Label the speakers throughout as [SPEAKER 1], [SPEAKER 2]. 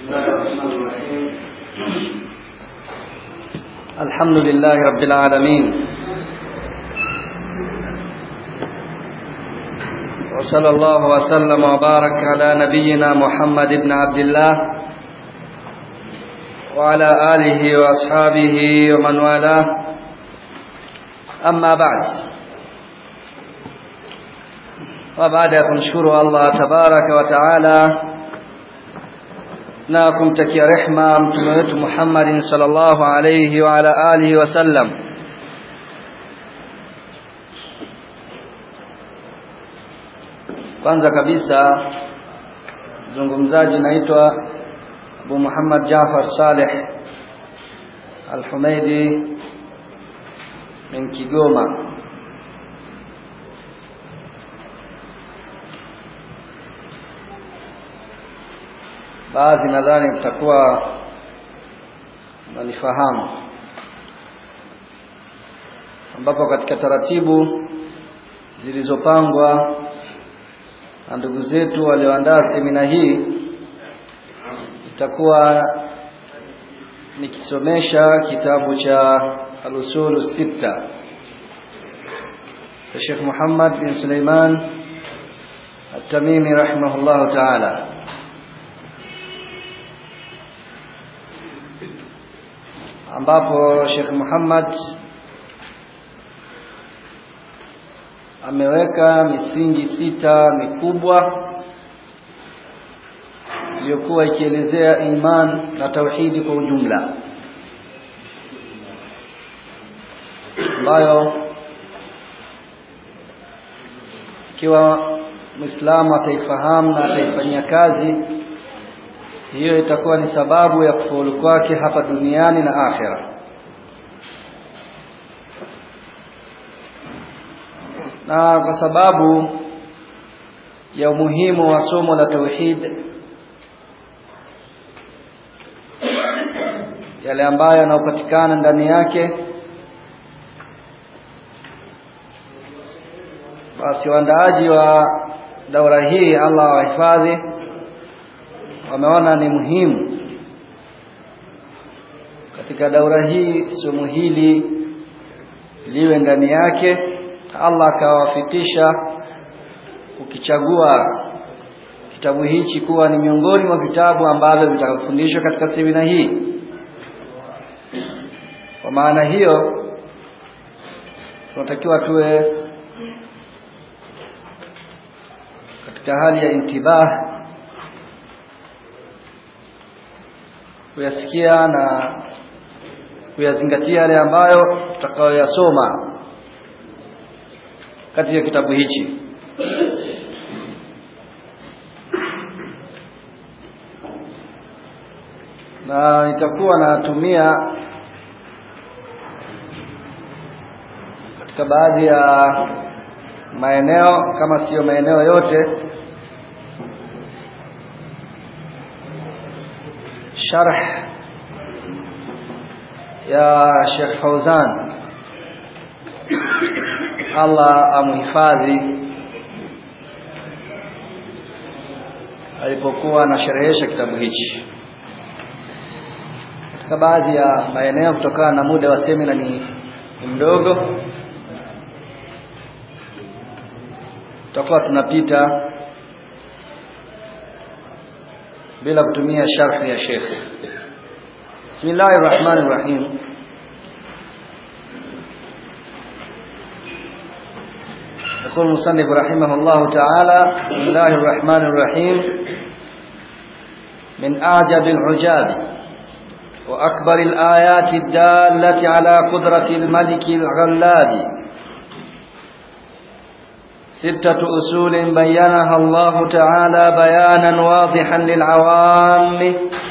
[SPEAKER 1] الله الرحمن الرحيم الحمد لله رب العالمين وصلى الله وسلم وبارك على نبينا محمد بن عبد الله وعلى آله وأصحابه ومن والاه أما بعد وبعد kumshukuru Allah tabaraka wa taala na kumtakia rehma mtume wetu Muhammadin sallallahu alayhi wa ala alihi wasallam kwanza kabisa mzungumzaji naitwa Abu Muhammad Jafar Saleh Al-Humaidi min Kigoma baadhi nadhani mtakuwa mnanifahamu ambapo katika taratibu zilizopangwa na ndugu zetu walioandaa semina hii itakuwa nikisomesha kitabu cha al-usulu sita cha Sheikh Muhammad bin Suleiman At-Tamimi rahimahullahu ta'ala ambapo Sheikh Muhammad ameweka misingi sita mikubwa iliyokuwa ikielezea iman na tauhidi kwa ujumla ambayo ikiwa Muislamu ataifahamu na ataifanyia kazi hiyo itakuwa ni sababu ya kufaulu kwake hapa duniani na akhera na kwa sababu ya umuhimu wa somo la tauhid yale ambayo yanayopatikana ndani yake basi waandaaji wa daura hii Allah wahifadhi wameona ni muhimu katika daura hii somo hili liwe ndani yake Allah akawafikisha ukichagua kitabu hichi kuwa ni miongoni mwa vitabu ambavyo vitakufundishwa katika semina hii kwa maana hiyo tunatakiwa tuwe katika hali ya intibah kuyasikia na kuyazingatia yale ambayo tutakayoyasoma katika kitabu hichi na nitakuwa natumia katika baadhi ya maeneo kama siyo maeneo yote sharh ya Sheikh Fauzan Allah amhifadhi alipokuwa anasherehesha kitabu hichi katika baadhi ya maeneo kutokana na muda wa semina ni mdogo tutakuwa tunapita bila kutumia sharhi ya Sheikh Bismillahir Rahmanir Rahim يقول المصنف رحمه الله تعالى بسم الله الرحمن الرحيم من أعجب العجاب وأكبر الآيات الدالة على قدرة الملك الغلاب ستة أصول بينها الله تعالى بيانا واضحا للعوام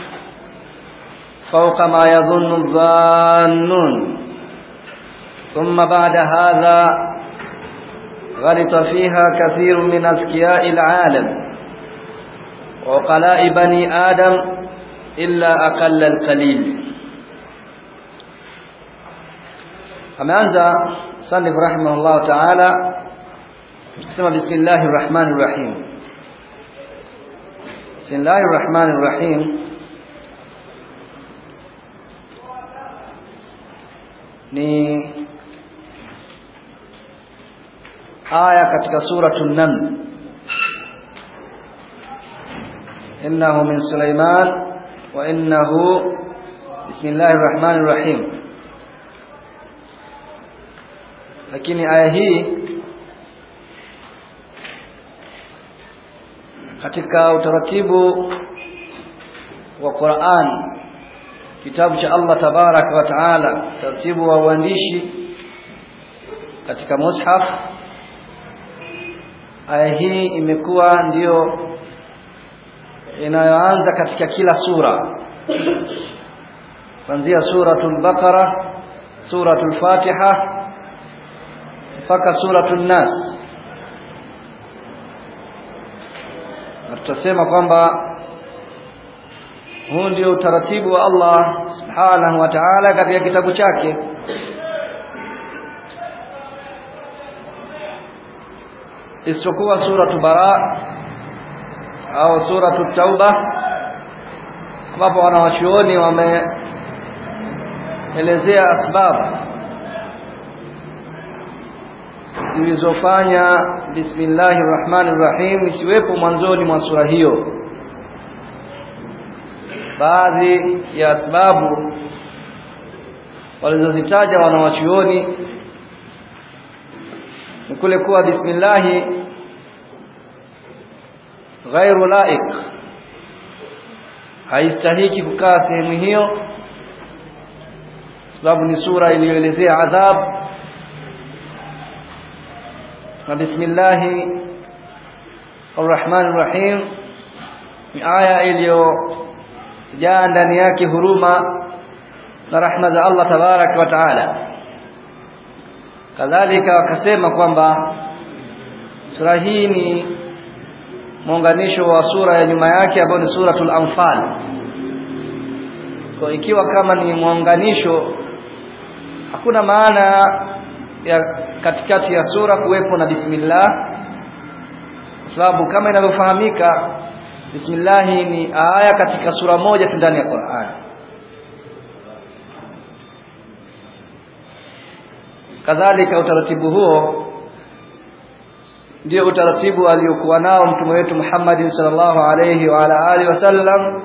[SPEAKER 1] فوق ما يظن الظانون ثم بعد هذا غلط فيها كثير من أذكياء العالم وقلاء بني آدم إلا أقل القليل ameanza sanif rahimahullah ta'ala kusema bismillahir rahmanir rahim bismillahir rahmanir rahim ni aya katika suratul naml innahu min sulaiman wa innahu bismillahir rahmanir rahim lakini aya hii katika utaratibu wa Qur'an kitabu cha Allah tabarak wa taala taratibu wa uandishi katika mushaf aya hii imekuwa ndiyo inayoanza katika kila sura kuanzia suratul baqara suratul fatiha mpaka suratul nas na tutasema kwamba huu ndio utaratibu wa Allah subhanahu wa ta'ala katika kitabu chake isipokuwa suratu bara au suratu tauba ambapo wanawachuoni wameelezea asbabu zilizofanya bismillahir rahmanir rahim isiwepo mwanzoni mwa sura hiyo baadhi ya sababu walizozitaja wanawachuoni ni kule kuwa bismillahi ghairu laik haistahiki kukaa sehemu hiyo sababu ni sura iliyoelezea adhabu na bismillahi arrahmanir rahim ni aya iliyojaa ndani yake huruma na rahma za Allah tabarak wa taala kadhalika wakasema kwamba sura hii ni muunganisho wa sura ya nyuma yake ambayo ni suratul anfal kwa ikiwa kama ni muunganisho hakuna maana ya katikati ya sura kuwepo na bismillah sababu kama inavyofahamika bismillah ni aya katika sura moja tu ndani ya Qur'an kadhalika utaratibu huo ndio utaratibu aliokuwa nao mtume wetu Muhammad sallallahu alayhi wa ala alihi wasallam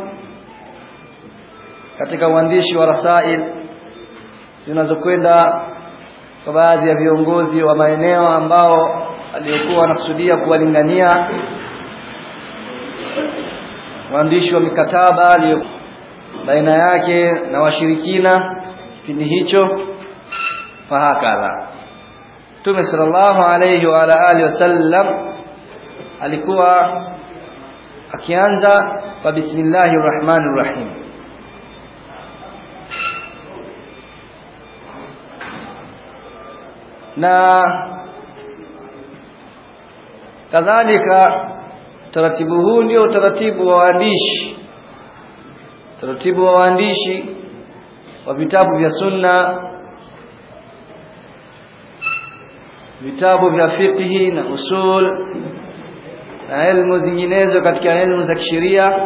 [SPEAKER 1] katika uandishi wa rasail zinazokwenda kwa baadhi ya viongozi wa maeneo ambao aliokuwa anakusudia kuwalingania waandishi wa mikataba aliyo baina yake na washirikina kipindi hicho fahakadha Mtume sallallahu alayhi wa ala alihi wasallam alikuwa akianza kwa bismillahir rahmanir rahim na kadhalika taratibu huu ndio utaratibu wa waandishi taratibu wa waandishi wa vitabu vya sunna vitabu vya fiqhi na usul na elimu zinginezo katika elimu za kisheria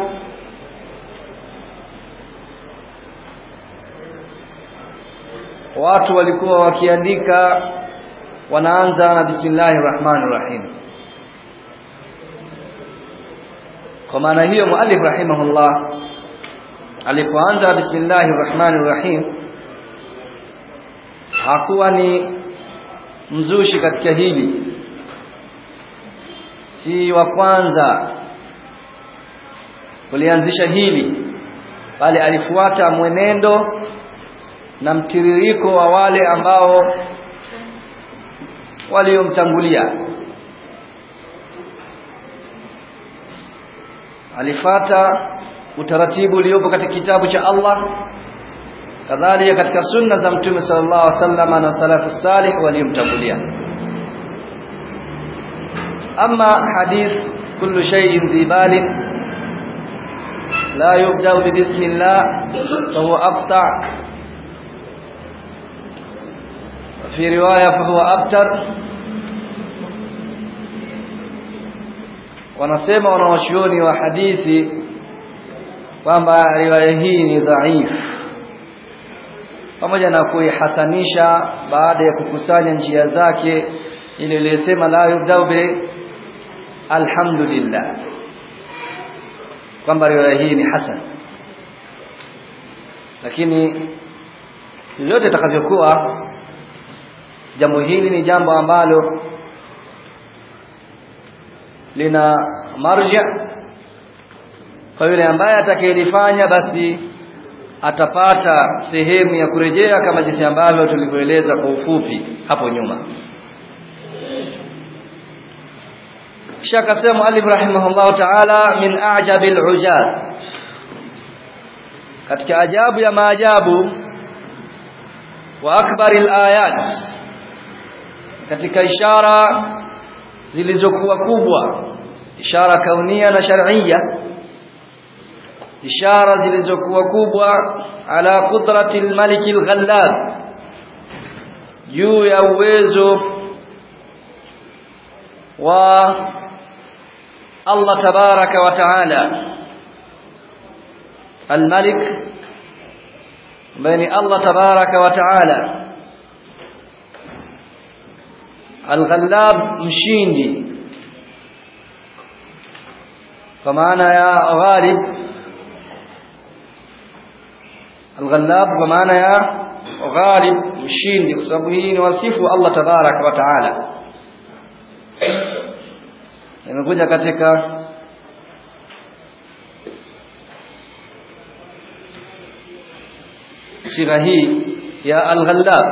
[SPEAKER 1] watu walikuwa wakiandika wanaanza na bismillahir rahmanir rahim kwa maana hiyo muallif rahimahullah alipoanza bismillahir rahmanir rahim hakuwa ni mzushi katika hili si wa kwanza kulianzisha hili bali alifuata mwenendo na mtiririko wa wale ambao waliomtangulia alifata utaratibu uliopo katika kitabu cha Allah kadhalika katika sunna za mtume sallallahu alaihi wasallam na salafu salih waliomtangulia ama hadith kullu shay'in dhibalin la yubda bi bismillah fa huwa aqta في رواية فهو أبتر wanasema wanawachuoni wa hadithi kwamba riwaya hii ni dhaif pamoja na kuihasanisha baada ya kukusanya njia zake ile iliyosema la yubdau bi alhamdulillah kwamba riwaya hii ni hasan lakini yote itakavyokuwa jambo hili ni jambo ambalo lina marja kwa yule ambaye atakayelifanya basi atapata sehemu ya kurejea kama jinsi ambavyo tulivyoeleza kwa ufupi hapo nyuma kisha akasema alif rahimahullah ta'ala min a'jabil ujab katika ajabu ya maajabu wa akbaril ayat katika ishara zilizokuwa kubwa ishara kaunia na shar'iyya ishara zilizokuwa kubwa ala qudratil malikil ghallab juu ya uwezo wa Allah tabaraka wa taala الملك بين الله تبارك وتعالى الغلاب مشيندي فمعنى يا غالب الغلاب فمعنى يا غالب مشيندي sababu hii ni wasifu Allah tabarak wa taala imekuja katika sigha hii ya al-ghallab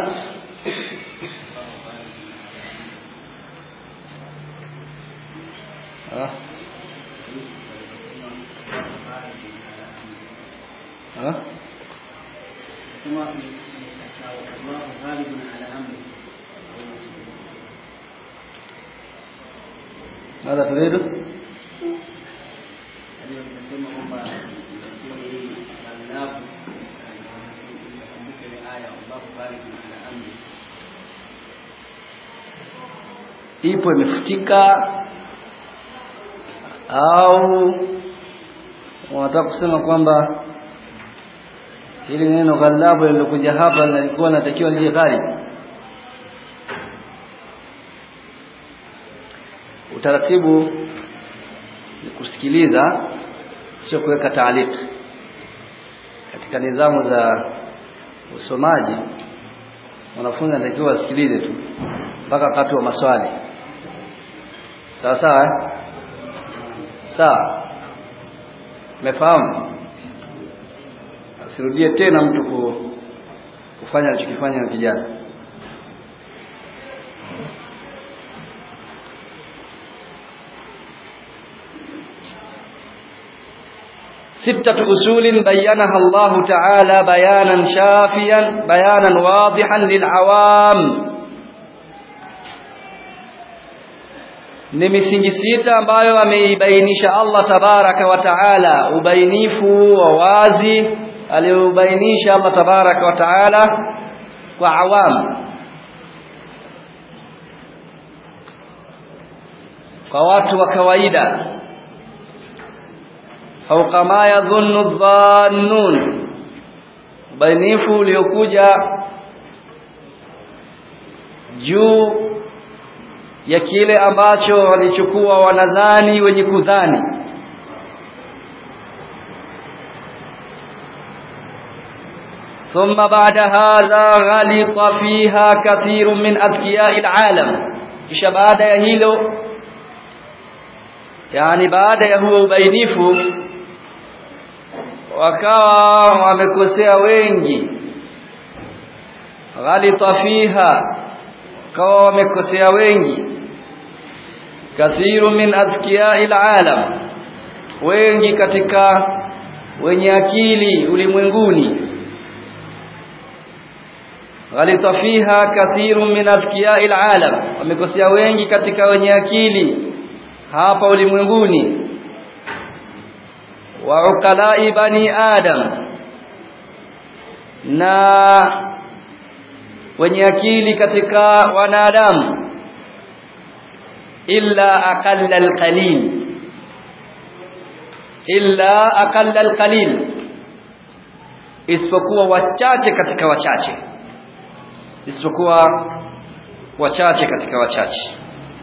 [SPEAKER 1] ah ah ماذا تريد ipo imefutika au wanataka kusema kwamba hili neno ghalabu lilokuja hapa lilikuwa natakiwa lije ghalib utaratibu ni kusikiliza sio kuweka taaliki katika nidhamu za usomaji wanafunzi anatakiwa wasikilize tu mpaka wakati wa maswali sawa sawa eh? sawa umefahamu asirudie tena mtu ku, kufanya alichokifanya na kijana ستة أصول بينها الله تعالى بيانا شافيا بيانا واضحا للعوام ni misingi sita ambayo ameibainisha Allah tabaraka wa taala ubainifu wa wazi aliobainisha Allah tabaraka wa taala kwa awam kwa watu wa kawaida au kama yadhunnu dhannun ubainifu uliokuja juu ya kile ambacho walichukua wanadhani wenye kudhani ثم بعد هذا غلط فيها كثير من أذكياء العالم kisha baada ya hilo yani baada ya huo ubainifu wakawa wamekosea wengi ghalita fiha kawa wamekosea wengi kathiru min adhkiyai alalam wengi katika wenye akili ulimwenguni ghalita fiha kathiru min adhkiyai alalam wamekosea wengi katika wenye akili hapa ulimwenguni wa ukalai bani adam na wenye akili katika wanadamu illa aqalla alqalil illa aqalla alqalil isipokuwa wachache katika wachache isipokuwa wachache katika wachache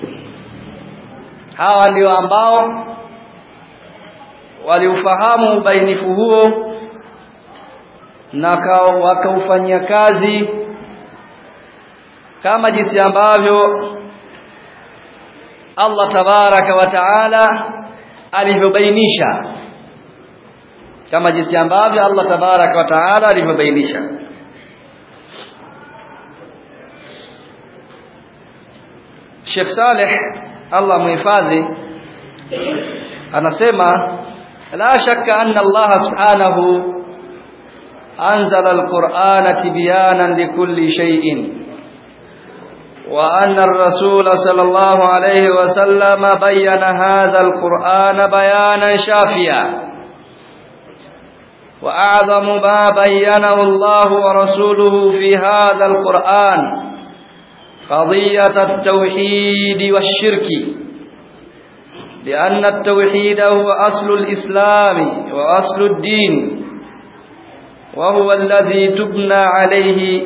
[SPEAKER 1] hawa ndio ambao waliufahamu ubainifu huo na wakaufanyia kazi kama jinsi ambavyo Allah tabaraka wa taala alivyobainisha kama jinsi ambavyo Allah tabaraka wa taala alivyobainisha Sheikh Saleh Allah muhifadhi anasema la shakka anna Allah subhanahu anzala al-Qur'ana tibyanan likulli shay'in وأن الرسول صلى الله عليه وسلم بين هذا القرآن بيانا شافيا وأعظم ما بينه الله ورسوله في هذا القرآن قضية التوحيد والشرك لأن التوحيد هو أصل الإسلام وأصل الدين وهو الذي تبنى عليه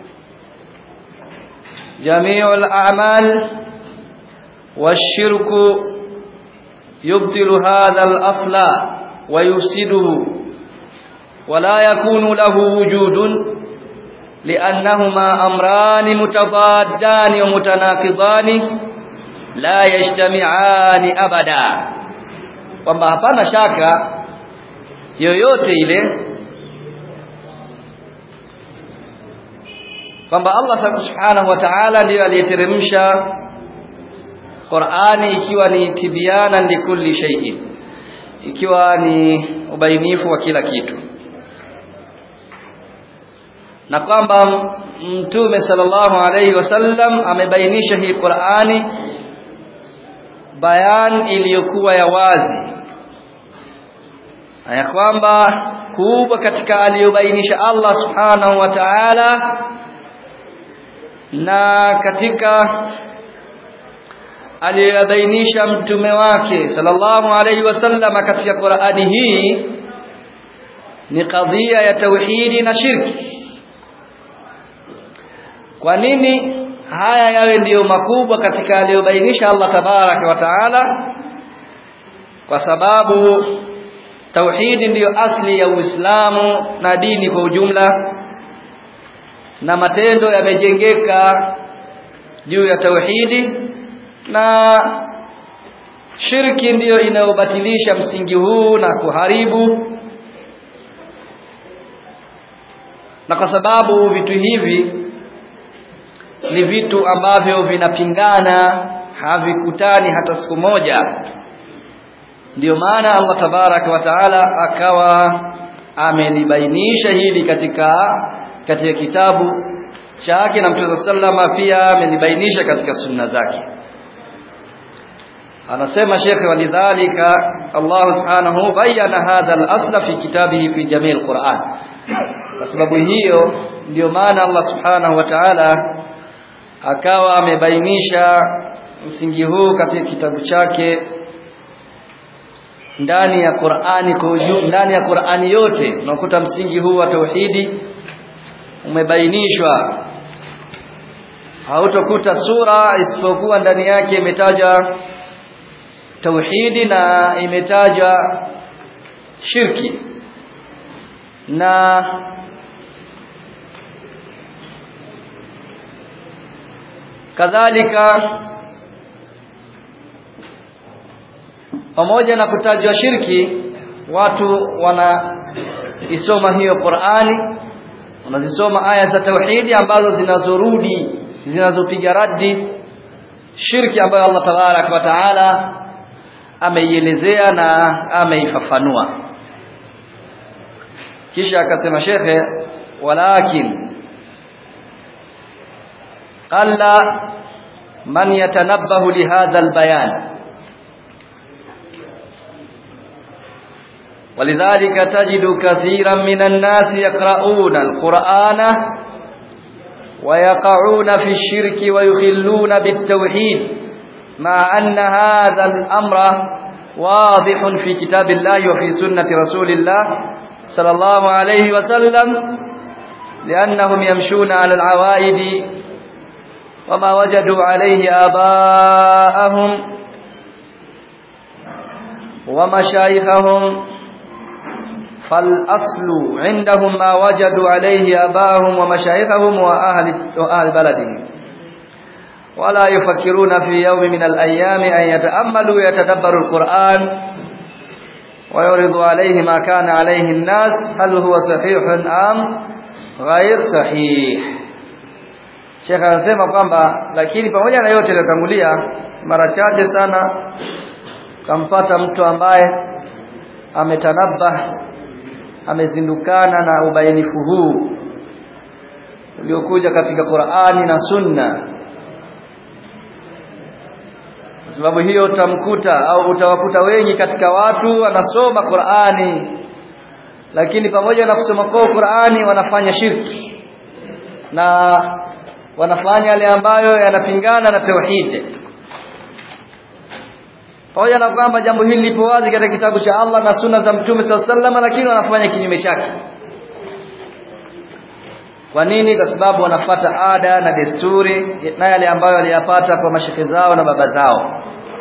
[SPEAKER 1] جميع الأعمال والشرك يبطل هذا الأصل ويفسده ولا يكون له وجود لأنهما أمران متضادان ومتناقضان لا يجتمعان أبدا kwamba hapana shaka yoyote ile kwamba Allah subhanahu wa ta'ala ndiyo aliyeteremsha Qur'ani ikiwa ni tibiana likulli shay'in ikiwa ni ubainifu wa kila kitu na kwamba mtume sallallahu alayhi wasallam amebainisha hii Qur'ani bayan iliyokuwa ya wazi ya kwamba kubwa katika aliyobainisha Allah subhanahu wa ta'ala na katika aliyobainisha mtume wake sallallahu alaihi wasallam katika Qur'ani hii ni kadhia ya tauhidi na shirki kwa nini haya yawe ndiyo makubwa katika aliyobainisha Allah tabaraka wa taala kwa sababu tauhidi ndiyo asli ya Uislamu na dini kwa ujumla na matendo yamejengeka juu ya tauhidi na shirki ndiyo inayobatilisha msingi huu na kuharibu na kwa sababu vitu hivi ni vitu ambavyo vinapingana havikutani hata siku moja ndiyo maana Allah tabaraka wa taala akawa amelibainisha hili katika katika kitabu chake na Mtume sallama pia amelibainisha katika sunna zake anasema Sheikh walidhalika Allah subhanahu bayana hadha al-asla fi kitabihi fi jami' al-Qur'an kwa sababu hiyo ndio maana Allah subhanahu wa ta'ala akawa amebainisha msingi huu katika kitabu chake ndani ya Qur'ani kwa ujumla ndani ya Qur'ani yote unakuta msingi huu wa tauhidi umebainishwa hautokuta sura isipokuwa ndani yake imetaja tauhidi na imetaja shirki na kadhalika pamoja na kutajwa shirki watu wana isoma hiyo Qur'ani wanazisoma aya za tauhidi ambazo zinazorudi zinazopiga radi shirki ambayo Allah tabarak wa taala ameielezea na ameifafanua kisha akasema shekhe walakin qalla man yatanabbahu lihadha albayan ولذلك تجد كثيرا من الناس يقرؤون القرآن ويقعون في الشرك ويخلون بالتوحيد مع أن هذا الأمر واضح في كتاب الله وفي سنة رسول الله صلى الله عليه وسلم لأنهم يمشون على العوائد وما وجدوا عليه آباءهم ومشايخهم فالأصل عندهم ما وجدوا عليه آباءهم ومشايخهم وأهل, وأهل بلدهم ولا يفكرون في يوم من الأيام أن يتأملوا يتدبروا القرآن ويعرض عليه ما كان عليه الناس هل هو صحيح أم غير صحيح Sheikh anasema kwamba lakini pamoja na yote yaliyotangulia mara chache sana kampata mtu ambaye ametanabah amezindukana na ubainifu huu uliokuja katika Qur'ani na Sunna kwa sababu hiyo utamkuta au utawakuta wengi katika watu wanasoma Qur'ani lakini pamoja na kusoma kwa Qur'ani wanafanya shirki na wanafanya yale ambayo yanapingana na tauhid pamoja na kwamba jambo hili lipo wazi katika kitabu cha Allah na sunna za Mtume SAW lakini wanafanya kinyume chake kwa nini kwa sababu wanafata ada na desturi na yale ambayo waliyapata kwa mashekhe zao na baba zao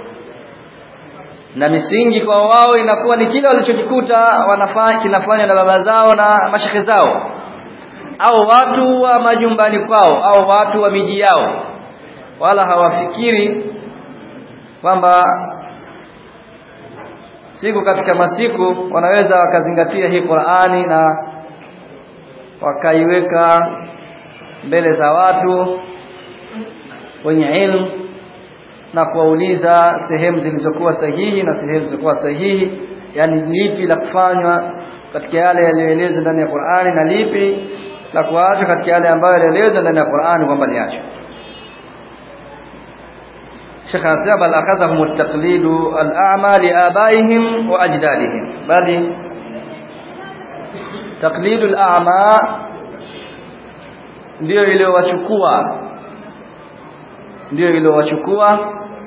[SPEAKER 1] na misingi kwa wao inakuwa ni kile walichokikuta wanafanya kinafanywa na baba zao na mashekhe zao au watu wa majumbani kwao au watu wa miji yao wala hawafikiri kwamba siku katika masiku wanaweza wakazingatia hii Qur'ani na wakaiweka mbele za watu wenye ilmu na kuwauliza sehemu zilizokuwa sahihi na sehemu zilizokuwa sahihi yani lipi la kufanywa katika yale yaliyoelezwa ndani ya Qur'ani na lipi la kuachwa katika yale ambayo yalielezwa ndani ya Qur'ani kwamba liachwe Sheikh anasema bal akadhahum at-taqlidu al-a'ma li abaihim wa ajdadihim bali taqlidu al-a'ma ndio iliyowachukua ndio iliyowachukua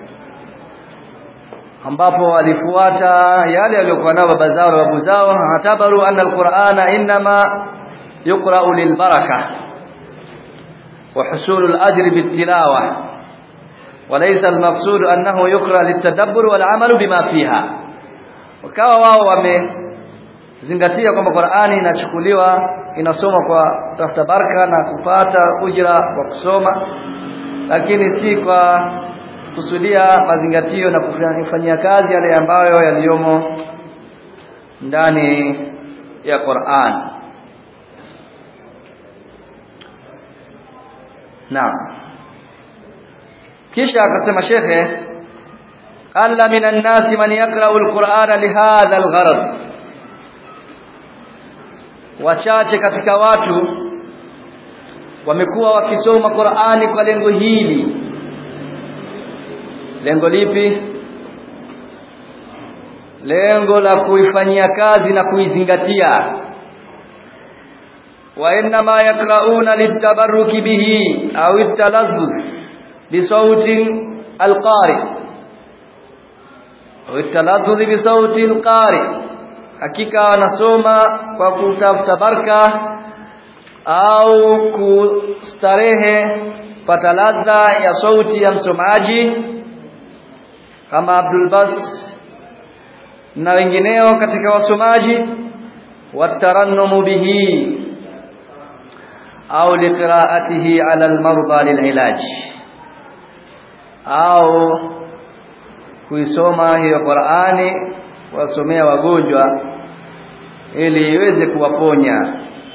[SPEAKER 1] ambapo walifuata yale waliokuwa nao baba zao na babu zao hatabaru anna al-Qur'ana inma yuqra'u lil-baraka wa husul al-ajr bit-tilawah وليس المقصود أنه يقرأ للتدبر والعمل بما فيها wakawa wao wamezingatia kwamba Qur'ani inachukuliwa inasoma kwa tafuta baraka na kupata ujira wa kusoma lakini si kwa kusudia mazingatio na kufanyia kazi yale ambayo yaliyomo ndani ya Qur'an Naam kisha akasema shekhe qalla minan nasi man yaqra'u alqur'ana lihadha algharad wachache katika watu wamekuwa wakisoma Qur'ani kwa lengo hili lengo lipi lengo la kuifanyia kazi na kuizingatia wa inma yaqra'una litabarruki bihi au italazzuz بصوت القارئ والتلذذ بصوت القارئ hakika wanasoma kwa kutafuta baraka au kustarehe pata ladha ya sauti ya msomaji kama Abdul Bas na wengineo katika wasomaji watarannumu bihi au liqiraatihi ala almarda lililaj au kuisoma hiyo Qur'ani wasomea wagonjwa ili iweze kuwaponya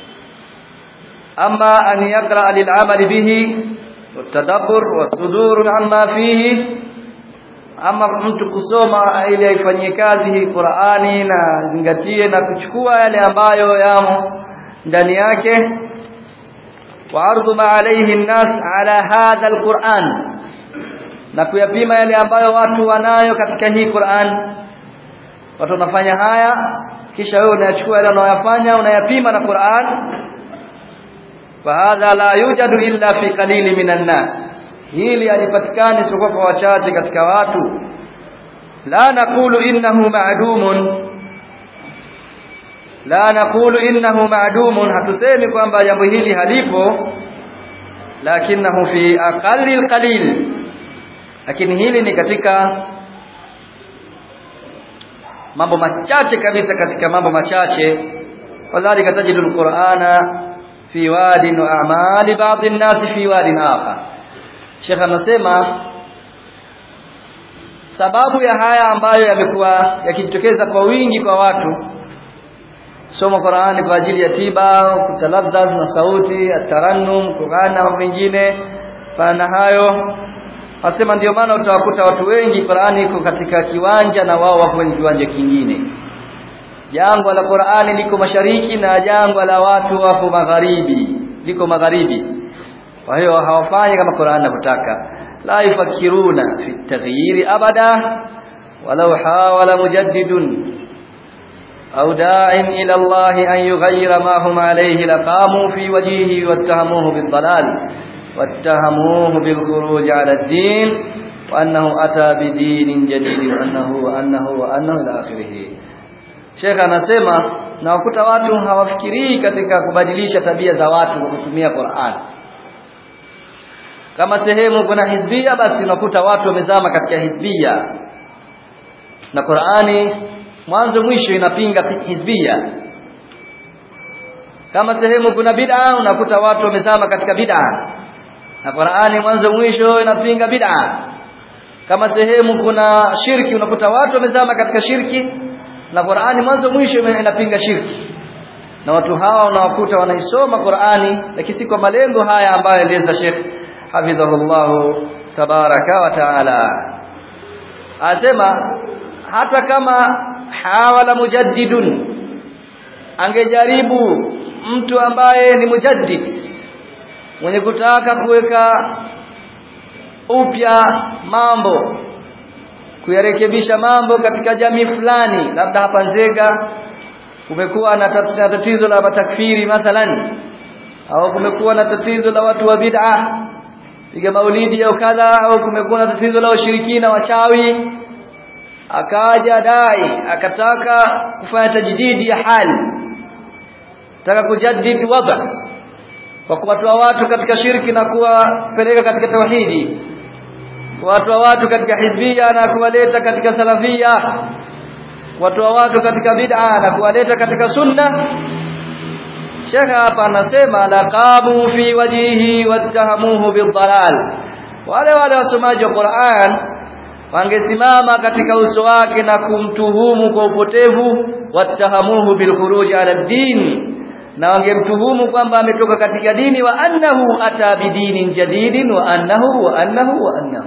[SPEAKER 1] ama an yaqra lil'amal bihi watadabbur wasudur amma fihi ama mtu kusoma ili aifanyie kazi hii Qur'ani na zingatie na kuchukua yale ambayo yamo ndani yake wa ardhu ma alayhi an-nas ala hadha al-Qur'an na kuyapima yale ambayo watu wanayo katika hii Qur'an watu wanafanya haya kisha wewe unayachukua yale unayofanya unayapima na Qur'an fa hadha la yujadu illa fi qalili minan nas hili halipatikani isipokuwa kwa wachache katika watu la naqulu innahu ma'dumun la naqulu innahu ma'dumun hatusemi kwamba jambo hili halipo lakinahu fi aqallil qalil lakini hili ni katika mambo machache kabisa katika mambo machache wadhalika tajidu alqur'ana fi wadin wa a'mali ba'd an-nas fi wadin akhar Sheikh anasema sababu ya haya ambayo yamekuwa yakijitokeza kwa wingi kwa watu soma Qur'ani kwa ajili ya tiba kutalazzaz na sauti atarannum Qur'an na mengine pana hayo Asema ndio maana utawakuta watu wengi Qur'ani iko katika kiwanja na wao wako kwenye kiwanja kingine. Jangwa la Qur'ani liko mashariki na jangwa la watu wako magharibi, liko magharibi. Kwa hiyo hawafanyi kama Qur'ani inavyotaka. La yafakiruna fi taghyiri abada walau hawala mujaddidun au da'in ila Allah an yughayyira ma hum alayhi laqamu fi wajhihi wattahamuhu bid-dalal واتهموه بالخروج على الدين وأنه أتى بدين جديد وأنه وأنه وأنه إلى آخره Sheikh anasema na wakuta watu hawafikirii katika kubadilisha tabia za watu kwa kutumia Qur'an. Kama sehemu kuna hizbia basi unakuta watu wamezama katika hizbia. Na Qur'ani mwanzo mwisho inapinga hizbia. Kama sehemu kuna bid'a unakuta watu wamezama katika bid'a na Qur'ani mwanzo mwisho inapinga bid'a kama sehemu kuna shirki unakuta watu wamezama katika shirki na Qur'ani mwanzo mwisho inapinga shirki na watu hawa unawakuta wanaisoma Qur'ani lakini si kwa malengo haya ambayo alieleza Sheikh hafidhahullah tabaraka wa taala asema hata kama hawala mujaddidun angejaribu mtu ambaye ni mujaddid mwenye kutaka kuweka upya mambo kuyarekebisha mambo katika jamii fulani labda hapa Nzega kumekuwa na tatizo la matakfiri mathalan au kumekuwa na tatizo la watu wa bid'a piga maulidi au kadha au kumekuwa na tatizo la ushirikina wachawi akaja dai akataka kufanya tajdidi ya hali taka kujaddid wadha kwa kuwatoa watu katika shirki na kuwapeleka katika tauhidi kuwatoa watu katika hizbia na kuwaleta katika salafia kuwatoa watu katika bid'a na kuwaleta katika sunna Sheikh hapa anasema laqamu fi wajihi wattahamuhu bidhalal wale wale wasomaji wa Qur'an wangesimama katika uso wake na kumtuhumu kwa upotevu wattahamuhu bilkhuruj ala din na wangemtuhumu kwamba ametoka katika dini wa annahu ata bidinin jadidin wa annahu wa annahu wa annahu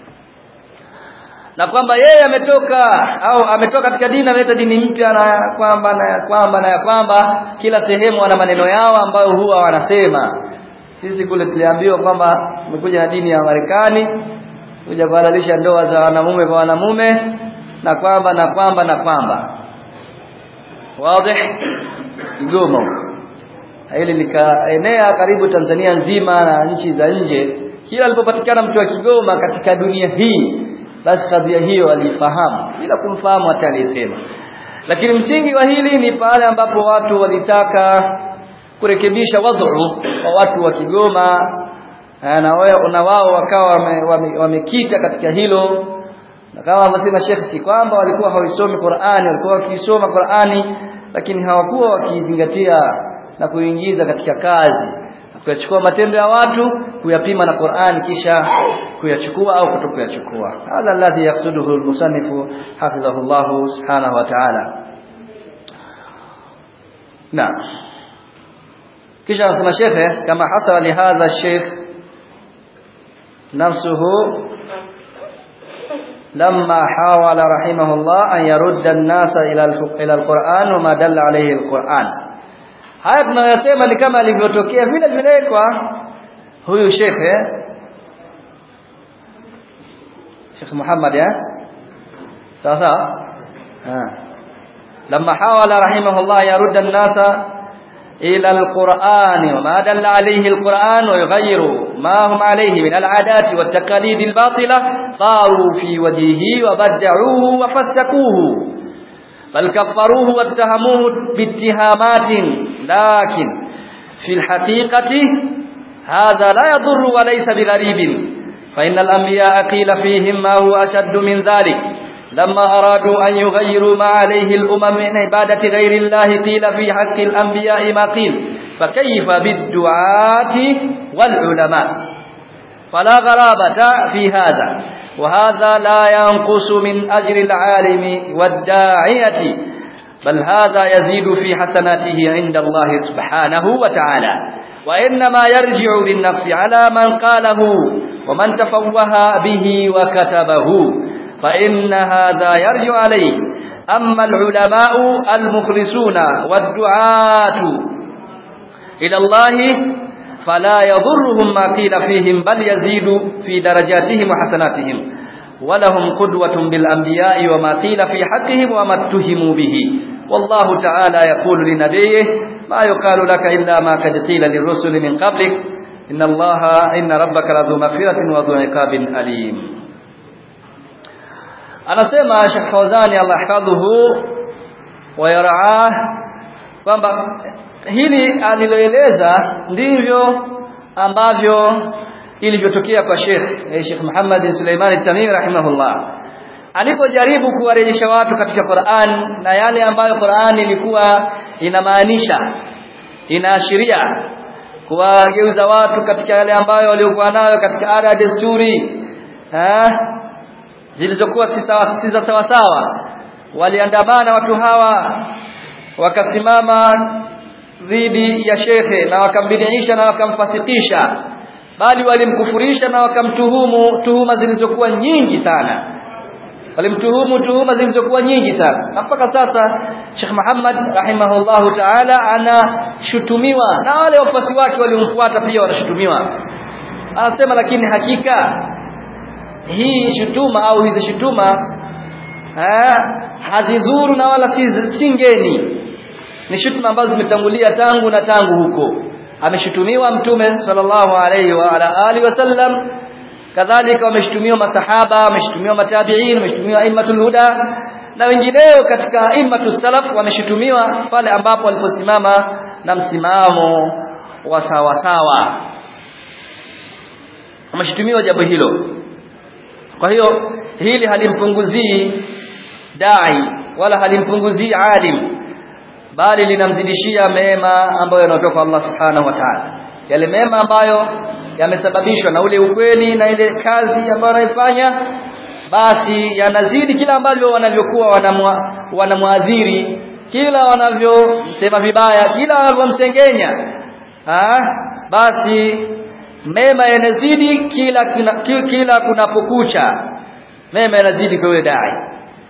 [SPEAKER 1] na kwamba yeye ametoka au ametoka katika dini ameleta dini mpya na kwamba na kwamba na kwamba kila sehemu wana maneno yao ambayo huwa wanasema sisi kule tuliambiwa kwamba tumekuja na dini ya Marekani kuja kuhalalisha ndoa za wanamume kwa wanamume na kwamba na kwamba na kwamba wazi Kigoma hili likaenea karibu Tanzania nzima na nchi za nje kila alipopatikana mtu wa Kigoma katika dunia hii basi kadhia hiyo alifahamu bila kumfahamu hata aliyesema lakini msingi wa hili ni pale ambapo watu walitaka kurekebisha wadhu wa watu wa Kigoma na wao na wao wakawa wamekita wame, wame katika hilo na kama wanasema Sheikh si kwamba walikuwa hawisomi Qur'ani walikuwa wakisoma Qur'ani lakini hawakuwa wakizingatia na kuingiza katika kazi kuyachukua matendo ya watu kuyapima na Qur'ani kisha kuyachukua au kutokuyachukua hadha alladhi yaqsuduhu almusannifu hafidhahullah subhanahu wa ta'ala na kisha anasema shekhe kama hasala li hadha sheikh nafsuhu لما حاول رحمه الله أن يرد الناس إلى إلى القرآن وما دل عليه القرآن haya tunayosema ni kama alivyotokea vile vile kwa huyu shekhe Sheikh Muhammad ya sawa sawa لما حاول رحمه الله يرد الناس إلى القرآن وما دل عليه القرآن ويغيروا ما هم عليه من العادات والتقاليد الباطلة طاروا في وجهه وبدعوه وفسقوه بل كفروه واتهموه باتهامات لكن في الحقيقة هذا لا يضر وليس بغريب فإن الأنبياء قيل فيهم ما هو أشد من ذلك لما أرادوا أن يغيروا ما عليه الأمم من عبادة غير الله قيل في حق الأنبياء ما قيل فكيف بالدعاة والعلماء فلا غرابة في هذا وهذا لا ينقص من أجر العالم والداعية بل هذا يزيد في حسناته عند الله سبحانه وتعالى وإنما يرجع بالنفس على من قاله ومن تفوه به وكتبه فإن هذا يرجع عليه أما العلماء المخلصون والدعاة إلى الله فلا يضرهم ما قيل فيهم بل يزيد في درجاتهم وحسناتهم ولهم قدوة بالأنبياء وما قيل في حقهم وما اتهموا به والله تعالى يقول لنبيه ما يقال لك إلا ما قد قيل للرسل من قبلك إن الله إن ربك لذو مغفرة وذو عقاب أليم anasema Sheikh Fawzani Allah hafadhuhu wa yaraah kwamba hili aliloeleza ndivyo ambavyo ilivyotokea kwa Sheikh eh, Sheikh Muhammad Suleiman Tamimi rahimahullah alipojaribu kuwarejesha watu katika Qur'an na yale ambayo Qur'an ilikuwa inamaanisha inaashiria kuwageuza watu katika yale ambayo waliokuwa nayo katika ada ya desturi eh zilizokuwa si za sawa sawa waliandamana watu hawa wakasimama dhidi ya shekhe na wakambidiisha na wakamfasikisha bali walimkufurisha na wakamtuhumu tuhuma zilizokuwa nyingi sana walimtuhumu tuhuma zilizokuwa nyingi sana na mpaka sasa Sheikh Muhammad rahimahullahu ta'ala anashutumiwa na wale wafuasi wake waliomfuata pia wanashutumiwa anasema lakini hakika hii shutuma au hizi shutuma hazizuru na wala si ngeni ni shutuma ambazo zimetangulia tangu na tangu huko ameshutumiwa mtume sallallahu alayhi wa ala alihi wasallam kadhalika wameshutumiwa masahaba wameshutumiwa matabiin wameshutumiwa aimatul huda na wengineo katika aimatus salaf wameshutumiwa pale ambapo waliposimama na msimamo wa sawa sawa wameshutumiwa jambo hilo kwa hiyo hili halimpunguzii dai wala halimpunguzii alim bali linamzidishia mema ambayo yanatoka Allah subhanahu wa ta'ala yale mema ambayo yamesababishwa na ule ukweli na ile kazi ambayo anaifanya basi yanazidi kila ambavyo wanavyokuwa wanamwadhiri kila wanavyosema vibaya kila wanavyomsengenya basi mema yanazidi kila kila, kila kunapokucha mema yanazidi kwa dai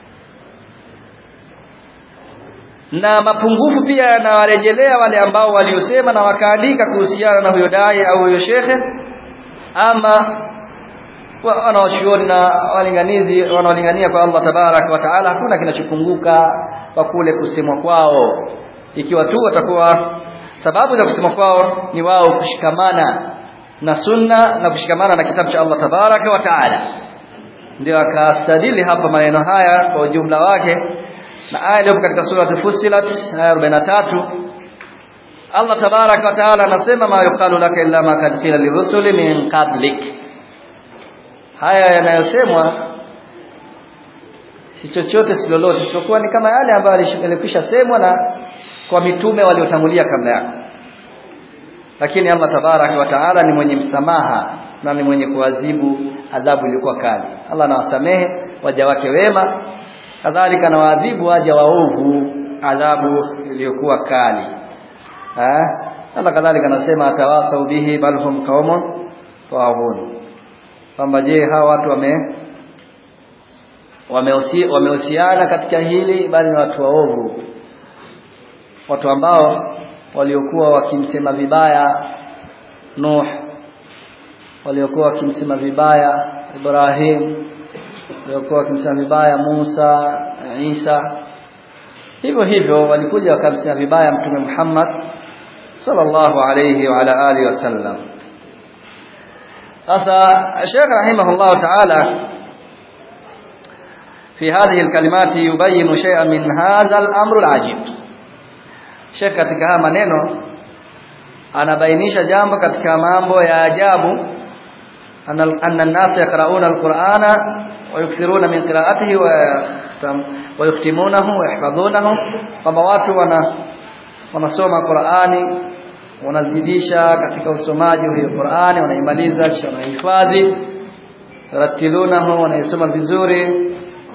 [SPEAKER 1] na mapungufu pia yanawarejelea wale ambao waliosema na wakaandika kuhusiana na huyo dai au huyo shekhe ama wanawachuoni na walinganizi wanaolingania kwa Allah tabarak wa taala hakuna kinachopunguka kwa kule kusemwa kwao ikiwa tu watakuwa sababu za kusemwa kwao ni wao kushikamana na sunna na kushikamana na kitabu cha Allah tabaraka wa taala ndio akastadili hapa maneno haya kwa ujumla wake na aya iliyo katika sura Fussilat aya 43 Allah tabaraka wa taala anasema ma yuqalu laka illa ma kad qila lirusuli min qablik haya yanayosemwa si chochote si lolote isipokuwa ni kama yale ambayo yalikwisha semwa na kwa mitume waliotangulia kabla yako lakini Allah tabaraka wa taala ni mwenye msamaha na ni mwenye kuadhibu adhabu iliyokuwa kali Allah anawasamehe waja wake wema kadhalika anawaadhibu waja waovu adhabu iliyokuwa kali eh Allah kadhalika anasema atawasau bihi bal hum qaumun taghun kwamba je hawa watu wame wamehusiana katika hili bali ni watu waovu watu ambao waliokuwa wakimsema vibaya Nuh waliokuwa wakimsema vibaya Ibrahim waliokuwa wakimsema vibaya Musa Isa hivyo hivyo walikuja wakamsema vibaya mtume Muhammad sallallahu alayhi wa ala alihi wasallam sasa Sheikh rahimahullah ta'ala في هذه الكلمات يبين شيئا من هذا الأمر العجيب Sheikh katika haya maneno anabainisha jambo katika mambo ya ajabu anna an-nas yaqra'una al-Qur'ana wa yukthiruna min qira'atihi wa yuktimunahu wa yahfazunahu kwamba watu wana wanasoma Qur'ani wanazidisha katika usomaji wa hiyo Qur'ani wanaimaliza kisha wanahifadhi ratilunahu wanaisoma vizuri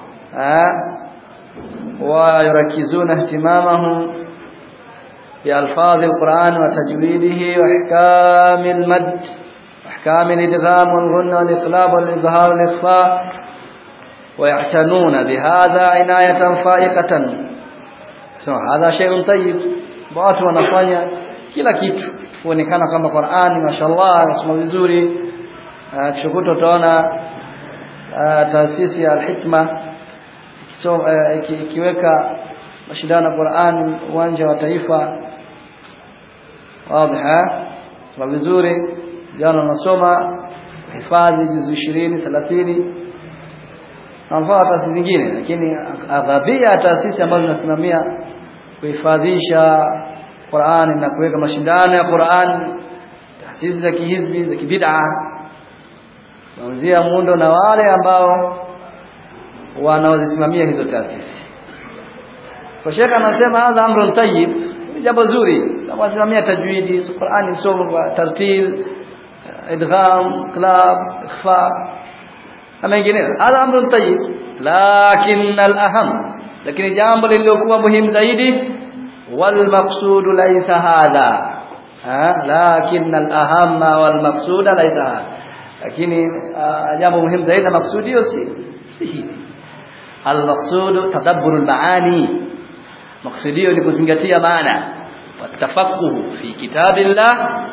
[SPEAKER 1] wa yurakizuna ihtimamahum بألفاظ القرآن وتجويده وإحكام المد وإحكام الإدغام والغنى والإقلاب والإظهار والإخفاء ويعتنون بهذا عناية فائقة هذا شيء طيب watu wanafanya kila kitu kuonekana kama Qur'ani mashallah nasoma vizuri kishokuto utaona taasisi ya al-hikma so ikiweka mashindano ya Qur'an uwanja wa taifa wazi soma vizuri jana unasoma hifadhi juzu 20 30 na taasisi zingine lakini aghadhia taasisi ambazo zinasimamia kuhifadhisha Qur'an na kuweka mashindano ya Qur'an taasisi za kihizbi za kibid'a kuanzia muundo na wale ambao wanaozisimamia hizo taasisi kwa shekha anasema hadha amrun tayyib ni jambo zuri kama wasimamia tajwidi Qur'ani somo tartil idgham klab ikhfa na mengineyo hadha amrun tayyib lakin al-aham lakini jambo lililokuwa muhimu zaidi wal maqsud laysa hadha lakin al-aham wal maqsud laysa hadha lakini jambo muhimu zaidi na maksudio si si hili al-maqsud tadabbur al-maani maksudio ni kuzingatia maana watafakuhu fi kitabillah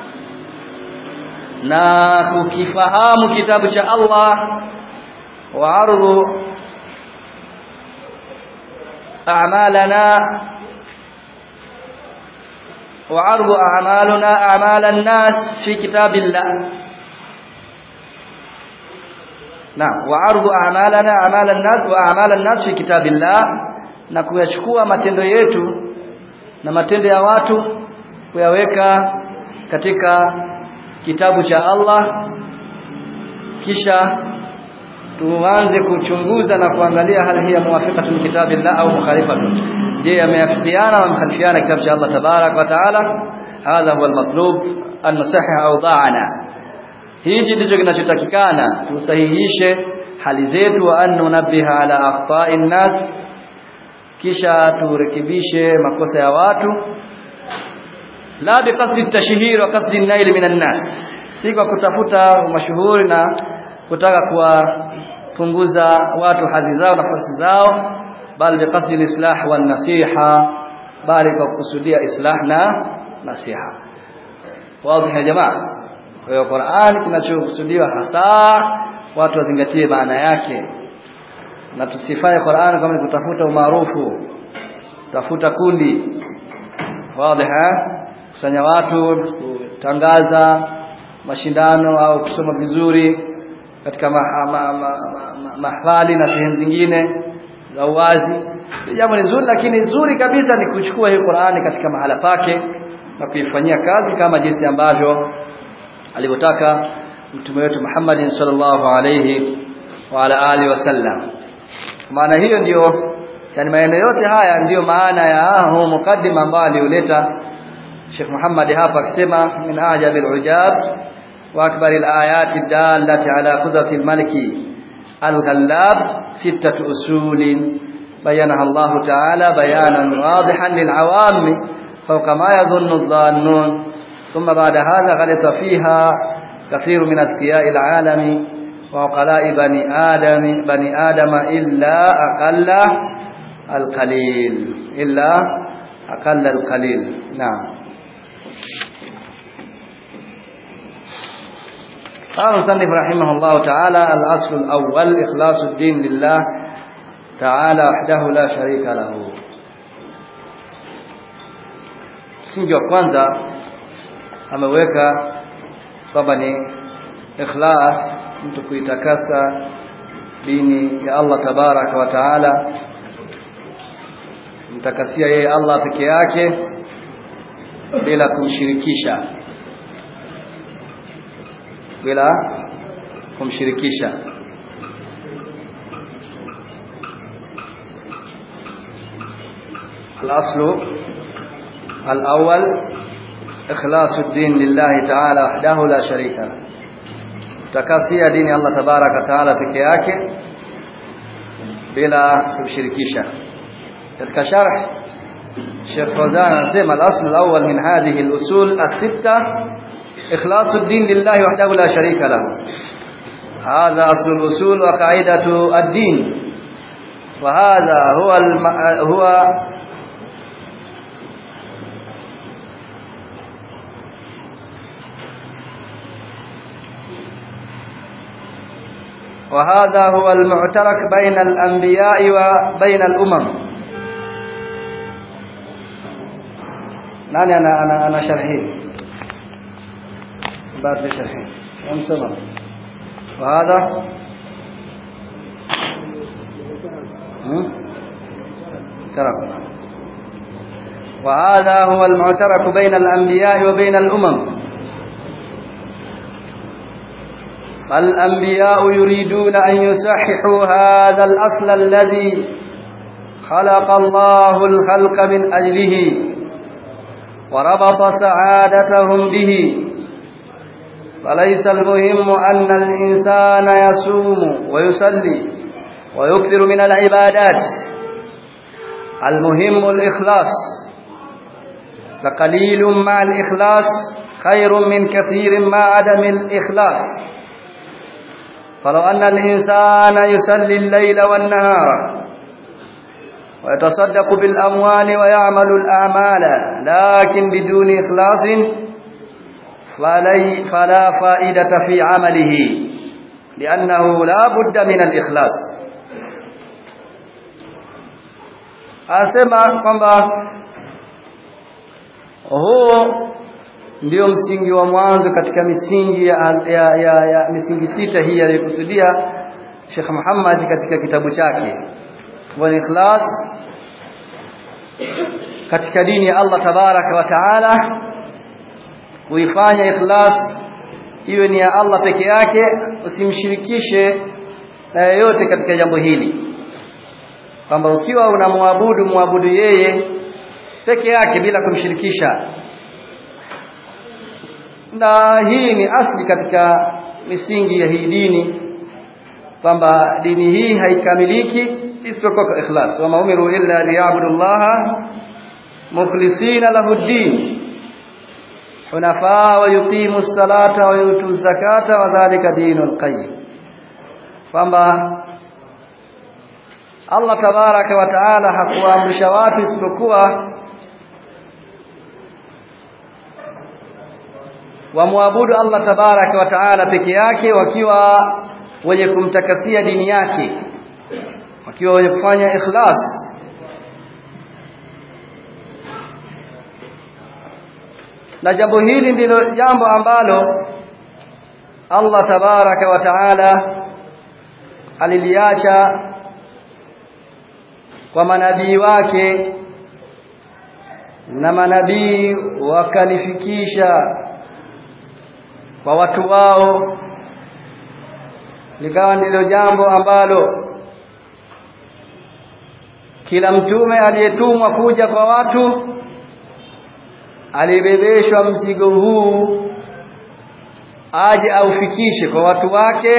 [SPEAKER 1] na kukifahamu kitabu cha Allah wa ardhu a'malana wa ardhu a'maluna a'malan nas fi kitabillah Naam wa ardhu a'malana a'malan nas wa a'malan nas fi kitabillah na kuyachukua matendo yetu na matendo ya watu kuyaweka katika kitabu cha Allah kisha tuanze kuchunguza na kuangalia hali hii ya muwafiqatu kitabillah au mukhalifatu je yameafikiana au mkhalifiana kitabu cha Allah tabarak wa taala hadha huwa almatlub an nusahih awda'ana hichi ndicho kinachotakikana tusahihishe hali zetu wa an nunabbiha ala akhta'in nas kisha turekebishe makosa ya watu la biqasdi tashhir wa qasdi an-nail minan nas si kwa kutafuta mashuhuri na kutaka kuwapunguza watu hadhi zao nafasi zao bali biqasdi al-islah wan nasiha bali kwa kusudia islah na nasiha wazi ya jamaa kwa hiyo Qur'an kinachokusudiwa hasa watu wazingatie maana yake na tusifanye Qur'an kama ni kutafuta umaarufu tafuta kundi wazi kusanya watu kutangaza mashindano au kusoma vizuri katika mahafali ma, ma, ma, ma, na sehemu zingine za uwazi jambo ni zuri lakini zuri kabisa ni kuchukua hii Qur'ani katika mahala pake na kuifanyia kazi kama jinsi ambavyo alivyotaka mtume wetu Muhammad sallallahu alayhi wa ala alihi wasallam maana hiyo ndiyo yani maneno yote haya ndiyo maana ya huu mukaddima ambao aliuleta Sheikh Muhammad hapa akisema min ajabil ujab wa akbaril ayati dallati ala qudratil maliki al-ghallab sittatu usulin bayanaha Allah ta'ala bayanan wadihan lil awam fawqa ma yadhunnu adh-dhannun ثم بعد هذا غلط فيها كثير من أذكياء العالم وعقلاء بني آدم بني آدم إلا أقل القليل إلا أقل القليل نعم قال المصنف رحمه الله تعالى الأصل الأول إخلاص الدين لله تعالى وحده لا شريك له msingi wa kwanza ameweka kwamba ni ikhlas mtu kuitakasa dini ya Allah tabaraka wa taala mtakasia yeye Allah peke yake bila kumshirikisha bila kumshirikisha الأصل الأول إخلاص الدين لله تعالى وحده لا شريك له takasia dini Allah tabaraka taala peke yake bila kumshirikisha katika sharh Sheikh Fawzan anasema al-asl al-awwal min hadhihi al-usul as-sitta ikhlasu ad-din lillahi wahdahu la sharika lahu hadha asl al-usul wa qa'idatu ad-din wa hadha huwa huwa وهذا هو المعترك بين الأنبياء وبين الأمم ناني أنا أنا أنا شرحي بعد شرحي كم سنة وهذا ترك وهذا هو المعترك بين الأنبياء وبين الأمم فالأنبياء يريدون أن يصححوا هذا الأصل الذي خلق الله الخلق من أجله وربط سعادتهم به فليس المهم أن الإنسان يصوم ويصلي ويكثر من العبادات المهم الإخلاص فقليل مع الإخلاص خير من كثير مع عدم الإخلاص فلو أن الإنسان يسلي الليل والنهار ويتصدق بالأموال ويعمل الأعمال لكن بدون إخلاص فلي فلا فائدة في عمله لأنه لا بد من الإخلاص asema kwamba huo ndio msingi wa mwanzo katika misingi ya, ya, ya, ya misingi sita hii aliyokusudia Sheikh Muhammad katika kitabu chake wa ikhlas katika dini ya Allah tabaraka wa taala kuifanya ikhlas iwe ni ya Allah peke yake usimshirikishe na yeyote katika jambo hili kwamba ukiwa unamwabudu muabudu yeye peke yake bila kumshirikisha na hii ni asli katika misingi ya hii dini kwamba dini hii haikamiliki isipokuwa kwa ikhlas wa maumiru illa liyabudu llaha mukhlisina lahu ddin hunafa wa yuqimu ssalata wa yutu zakata wa dhalika dinul qayyim kwamba Allah tabaraka wa taala hakuamrisha watu isipokuwa wamwabudu Allah tabaraka wa taala peke yake wakiwa wenye kumtakasia dini yake wakiwa wenye kufanya ikhlas na jambo hili ndilo jambo ambalo Allah tabaraka wa taala aliliacha kwa manabii wake na manabii wakalifikisha kwa watu wao likawa ndilo jambo ambalo kila mtume aliyetumwa kuja kwa watu alibebeshwa mzigo huu aje aufikishe kwa watu wake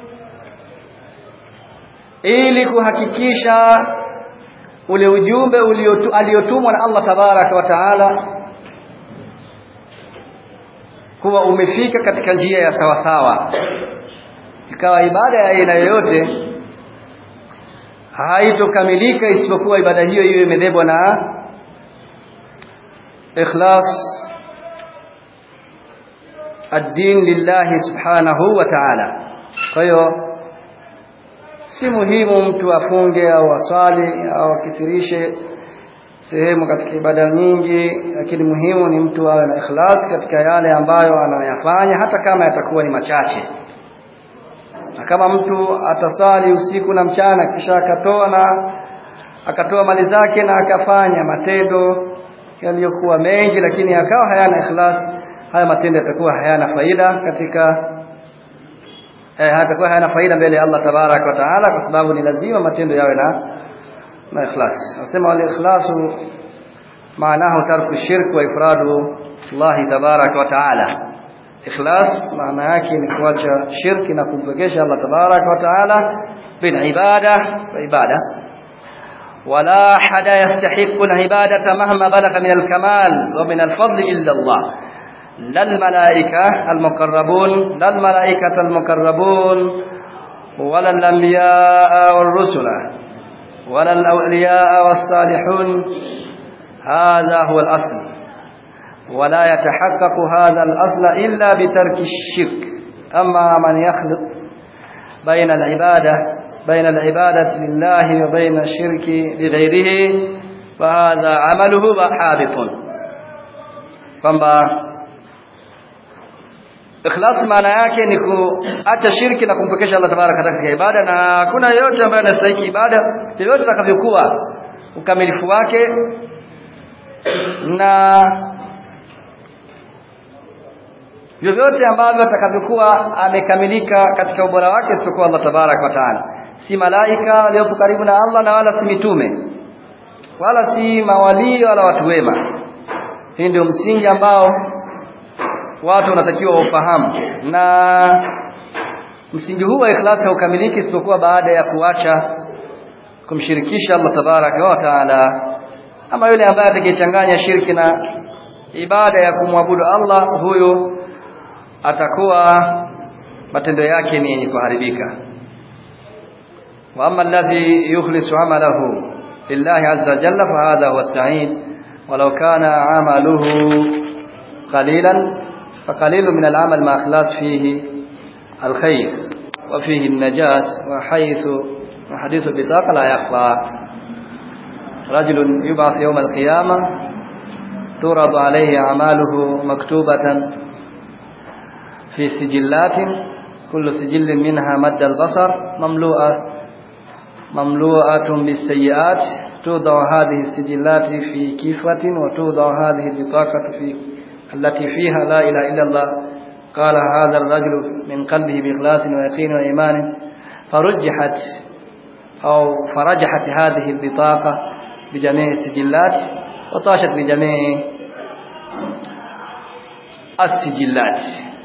[SPEAKER 1] ili kuhakikisha ule ujumbe aliotumwa na Allah tabaraka wa taala kuwa umefika katika njia ya sawasawa ikawa ibada ya aina yoyote haitokamilika isipokuwa ibada hiyo iwe imebebwa na ikhlas ad-din lillahi subhanahu wa ta'ala kwa hiyo si muhimu mtu afunge au aswali au akithirishe sehemu katika ibada nyingi lakini muhimu ni mtu awe na ikhlas katika yale ambayo anayafanya hata kama yatakuwa ni machache na kama mtu atasali usiku na mchana kisha akatoa na akatoa mali zake na akafanya matendo yaliyokuwa mengi lakini akawa hayana ikhlas haya matendo yatakuwa hayana faida katika eh hatakuwa hayana faida mbele ya Allah tabarak wa taala kwa sababu ni lazima matendo yawe na na ikhlas nasema wal ikhlasu maanahu tarku shirk wa ifradu Allah tabarak wa taala ikhlas maana yake ni kuacha shirki na kumpekesha Allah tabarak wa taala bil ibada wa ibada ولا أحد يستحق العبادة مهما بلغ من الكمال ومن الفضل إلا الله لا الملائكة المقربون لا الملائكة المقربون ولا الأنبياء والرسل ولا الأولياء والصالحون هذا هو الأصل ولا يتحقق هذا الأصل إلا بترك الشرك أما من يخلط بين العبادة بين العبادة لله وبين الشرك لغيره فهذا عمله حابط kwamba ikhlas maana yake ni kuacha shirki na kumpekesha Allah tabaraka katika ibada na hakuna yote ambaye anastahili ibada yoyote atakavyokuwa ukamilifu wake na vyovyote ambavyo atakavyokuwa amekamilika katika ubora wake isipokuwa Allah tabarak wa taala si malaika waliopo karibu na Allah na wala si mitume wala si mawalii wala watu wema hii ndio msingi ambao watu wanatakiwa wafahamu na msingi huu wa ikhlasi haukamiliki isipokuwa baada ya kuacha kumshirikisha Allah tabaraka wa taala ama yule ambaye atakayechanganya shirki na ibada ya kumwabudu Allah huyo atakuwa matendo yake ni yenye kuharibika wa amma alladhi yukhlisu amalahu lillahi azza jalla fa hadha huwa sa'id walau kana amaluhu qalilan فقليل من العمل ما اخلاص فيه الخير وفيه النجاة وحيث وحديث البطاقة لا يخفى رجل يبعث يوم القيامة تورد عليه أعماله مكتوبة في سجلات كل سجل منها مد البصر مملوءة مملوءة بالسيئات توضع هذه السجلات في كيفة وتوضع هذه البطاقة في التي فيها لا إله إلا الله قال هذا الرجل من قلبه بإخلاص ويقين وإيمان فرجحت أو فرجحت هذه البطاقة بجميع السجلات وطاشت بجميع السجلات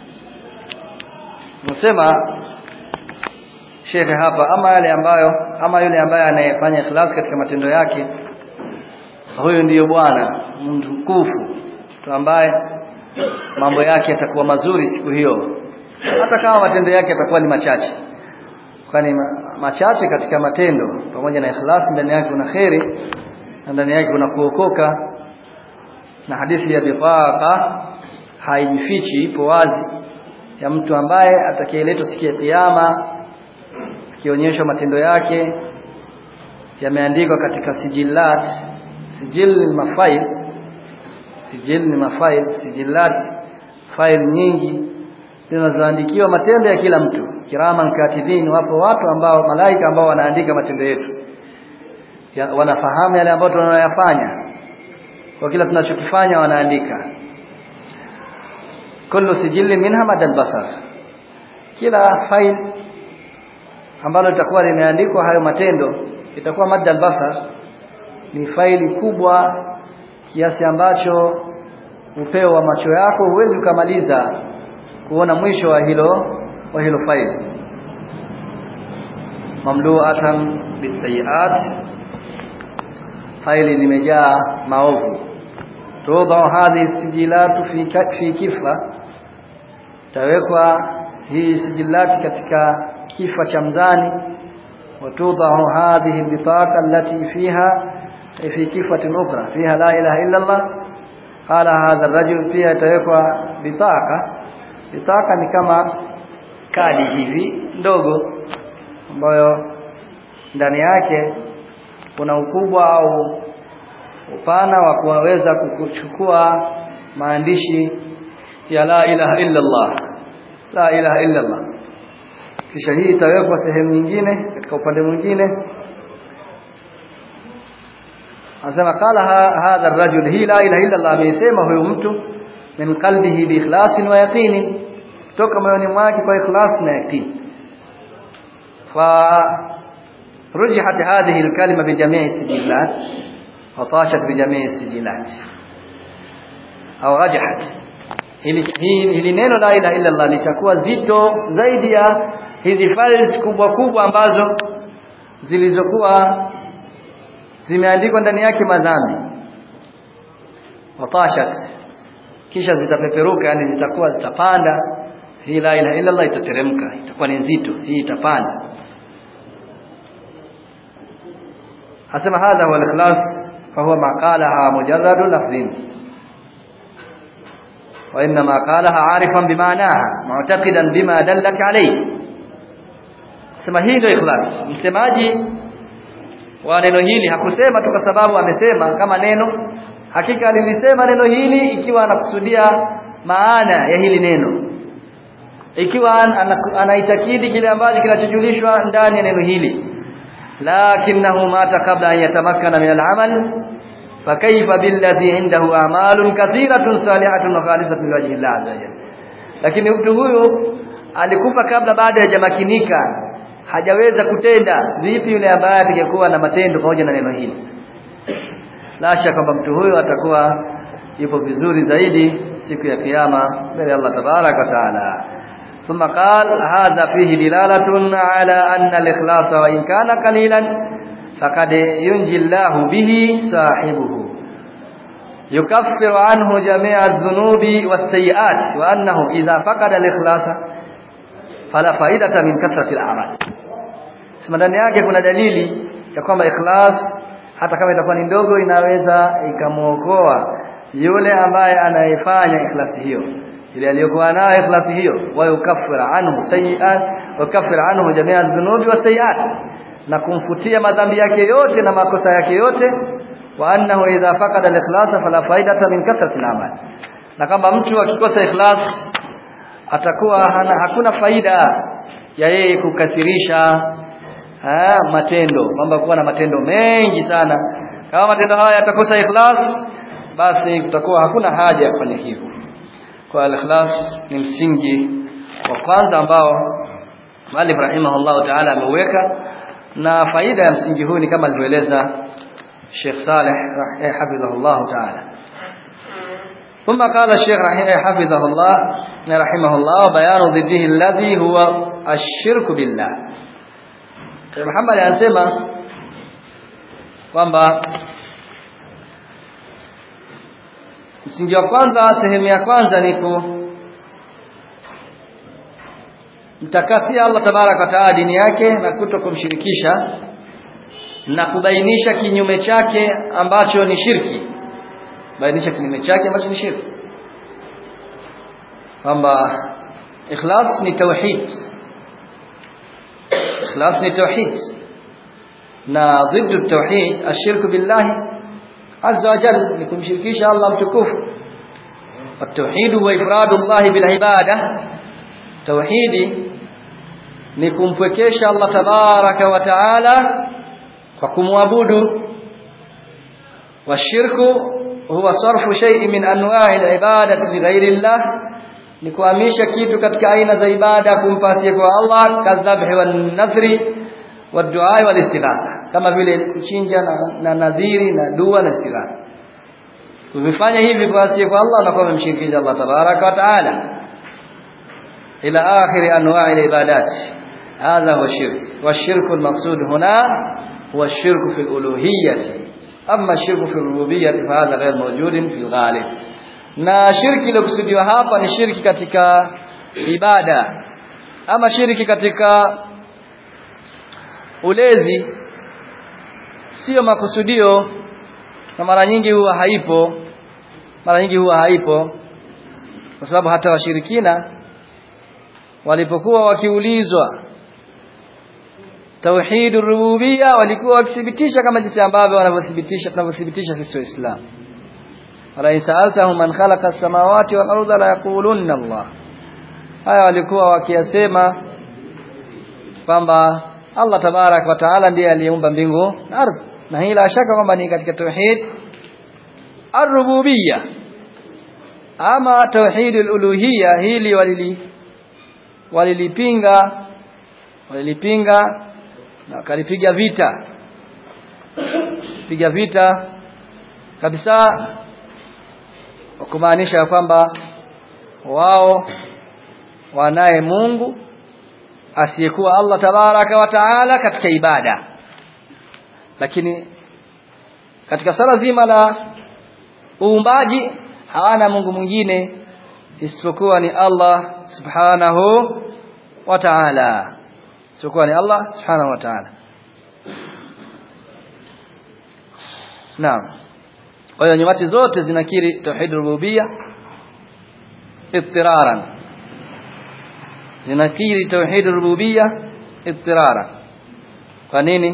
[SPEAKER 1] nasema shekhe hapa ama yale ambayo ama yule ambaye anayefanya ikhlas katika matendo yake huyu ndiyo bwana mtukufu mtu ambaye mambo yake yatakuwa mazuri siku hiyo hata kama matendo yake yatakuwa ni machache kwani machache katika matendo pamoja na ikhlas ndani yake kuna kheri na ndani yake kuna kuokoka na hadithi ya bifaqa haijifichi ipo wazi ya mtu ambaye atakayeletwa siku ya kiyama akionyeshwa matendo yake yameandikwa katika sijilat sijil ni mafail sijil ni mafail sijilat fail nyingi zinazoandikiwa matendo ya kila mtu kiraman katibin wapo watu ambao malaika ambao wanaandika matendo yetu ya, wanafahamu yale ambayo tunayofanya kwa kila tunachokifanya wanaandika kullu sijili minha madal basar kila file ambalo litakuwa limeandikwa hayo matendo itakuwa madal basar ni faili kubwa kiasi ambacho upeo wa macho yako huwezi ukamaliza kuona mwisho wa hilo wa hilo faili mamluatan bisayiat faili limejaa maovu tudau hadhi sijilatu fi fi kifa tawekwa hii sijilati katika kifa cha mzani watudau hadhihi bitaqa allati fiha fi kifatin ukhra fiha la ilaha illa Allah qala hadha ar-rajul fiha tawekwa bitaqa bitaqa ni kama kadi hivi ndogo ambayo ndani yake kuna ukubwa au upana wa kuweza kuchukua maandishi ya la ilaha illa Allah la ilaha illa Allah kisha hii itawekwa sehemu nyingine katika upande mwingine anasema qala hadha ar-rajul hi la ilaha illa Allah amesema huyo mtu min qalbihi bi ikhlasin wa yaqini toka moyoni mwake kwa ikhlas na yaqini fa رجحت هذه الكلمة بجميع السجلات وطاشت بجميع السجلات أو رجحت hili neno la ilaha illa Allah litakuwa zito zaidi ya hizi files kubwa kubwa ambazo zilizokuwa zimeandikwa ndani yake madhambi watashat kisha zitapeperuka yani zitakuwa zitapanda hii la ilaha illa Allah itateremka itakuwa ni nzito hii itapanda asema hadha huwa al-ikhlas fahuwa ma qalaha mujarradu lafdhin wa inma qalaha arifan bimaanaha mu'taqidan bima dallat alayhi sema hii ndio ikhlas msemaji wa neno hili hakusema tu kwa sababu amesema kama neno hakika alilisema neno hili ikiwa anakusudia maana ya hili neno ikiwa anaitakidi kile ambacho kinachojulishwa ndani ya neno hili lakinahu mata kabla an yatamakkana min al-amal fakayfa billadhi indahu a'malun kathiratun salihatun wa khalisatun liwajhi Allah azza wajalla lakini mtu huyu alikufa kabla bado hajamakinika hajaweza kutenda vipi yule ambaye atakayekuwa na matendo pamoja na neno hili la shaka kwamba mtu huyo atakuwa yupo vizuri zaidi siku ya kiyama mbele Allah tabarak wa taala ثم قال هذا فيه دلالة على أن الإخلاص وإن كان قليلا فقد ينجي الله به صاحبه يكفر عنه جميع الذنوب والسيئات وأنه إذا فقد الإخلاص فلا فائدة من كثرة الأعمال sema ndani yake kuna dalili ya kwamba ikhlas hata kama itakuwa ni ndogo inaweza ikamuokoa yule ambaye anayefanya ikhlasi hiyo ile aliyokuwa nayo ikhlasi hiyo wa yukaffira anhu sayiat wa yukaffira anhu jamia dhunubi wa sayiat na kumfutia madhambi yake yote na makosa yake yote wa annahu idha faqada al-ikhlas fala faidata min kathrati al-amal na kama mtu akikosa ikhlas atakuwa hana, hakuna faida ya yeye kukathirisha ha, matendo kwamba kuwa na matendo mengi sana kama matendo haya yatakosa ikhlas basi kutakuwa hakuna haja ya kufanya hivyo kwa al-ikhlas ni msingi wa kwanza ambao Malik rahimahullah ta'ala ameuweka na faida ya msingi huu ni kama alivyoeleza Sheikh Saleh hafidhahullah ta'ala ثم قال الشيخ حفظه الله رحمه الله بيان ضده الذي هو الشرك بالله Muhammad anasema kwamba msingi wa kwanza sehemu ya kwanza ni ku mtakasia Allah tabaraka wa taala dini yake na kuto kumshirikisha na kubainisha kinyume chake ambacho ni shirki bainisha kinyume chake ambacho ni shirki kwamba ikhlas ni tauhid ikhlas ni tauhid na ضد التوحيد الشرك بالله عز وجل ni kumshirikisha Allah mtukufu التوحيد هو ifrad Allah bil ibada tauhidi ni kumpwekesha Allah tabaraka wa taala kwa kumwabudu washirku huwa sarfu shay'in min anwa'i al-ibadati li ghayri Allah ni kuhamisha kitu katika aina za ibada kumpasia kwa Allah kadhabhi wan nadhri wadua wal istighatha kama vile kuchinja na, na nadhiri na dua na istighatha ukifanya hivi kwa asiye kwa Allah unakuwa umemshirikisha Allah tabaraka wa taala ila akhir anwa'i al-ibadat hadha huwa shirk والشرك المقصود هنا هو الشرك في الألوهية أما الشرك في الربوبية فهذا غير موجود في الغالب na shirki iliyokusudiwa hapa ni shirki katika ibada ama shirki katika ulezi sio makusudio na mara nyingi huwa haipo mara nyingi huwa haipo kwa sababu hata washirikina walipokuwa wakiulizwa tauhid rububia walikuwa wakithibitisha kama jinsi ambavyo wanavyothibitisha tunavyothibitisha sisi waislamu wala insaltahum man khalaqa as-samawati wal arda la yaqulunna Allah haya walikuwa wakiyasema kwamba Allah tabarak wa taala ndiye aliyeumba mbingu na ardhi na hii la shaka kwamba ni katika tauhid ar-rububiyya ama tauhid al-uluhiyya hili walili walilipinga walilipinga na wakalipiga vita piga vita kabisa kumaanisha kwamba wao wanaye Mungu asiyekuwa Allah tabaraka wa taala katika ibada lakini katika sala zima la uumbaji hawana Mungu mwingine isipokuwa ni Allah subhanahu wa ta'ala isipokuwa ni Allah subhanahu wa ta'ala Naam kwa hiyo nyumati zote zinakiri tauhid rububia ittiraran zinakiri tauhid rububia ittirara kwa nini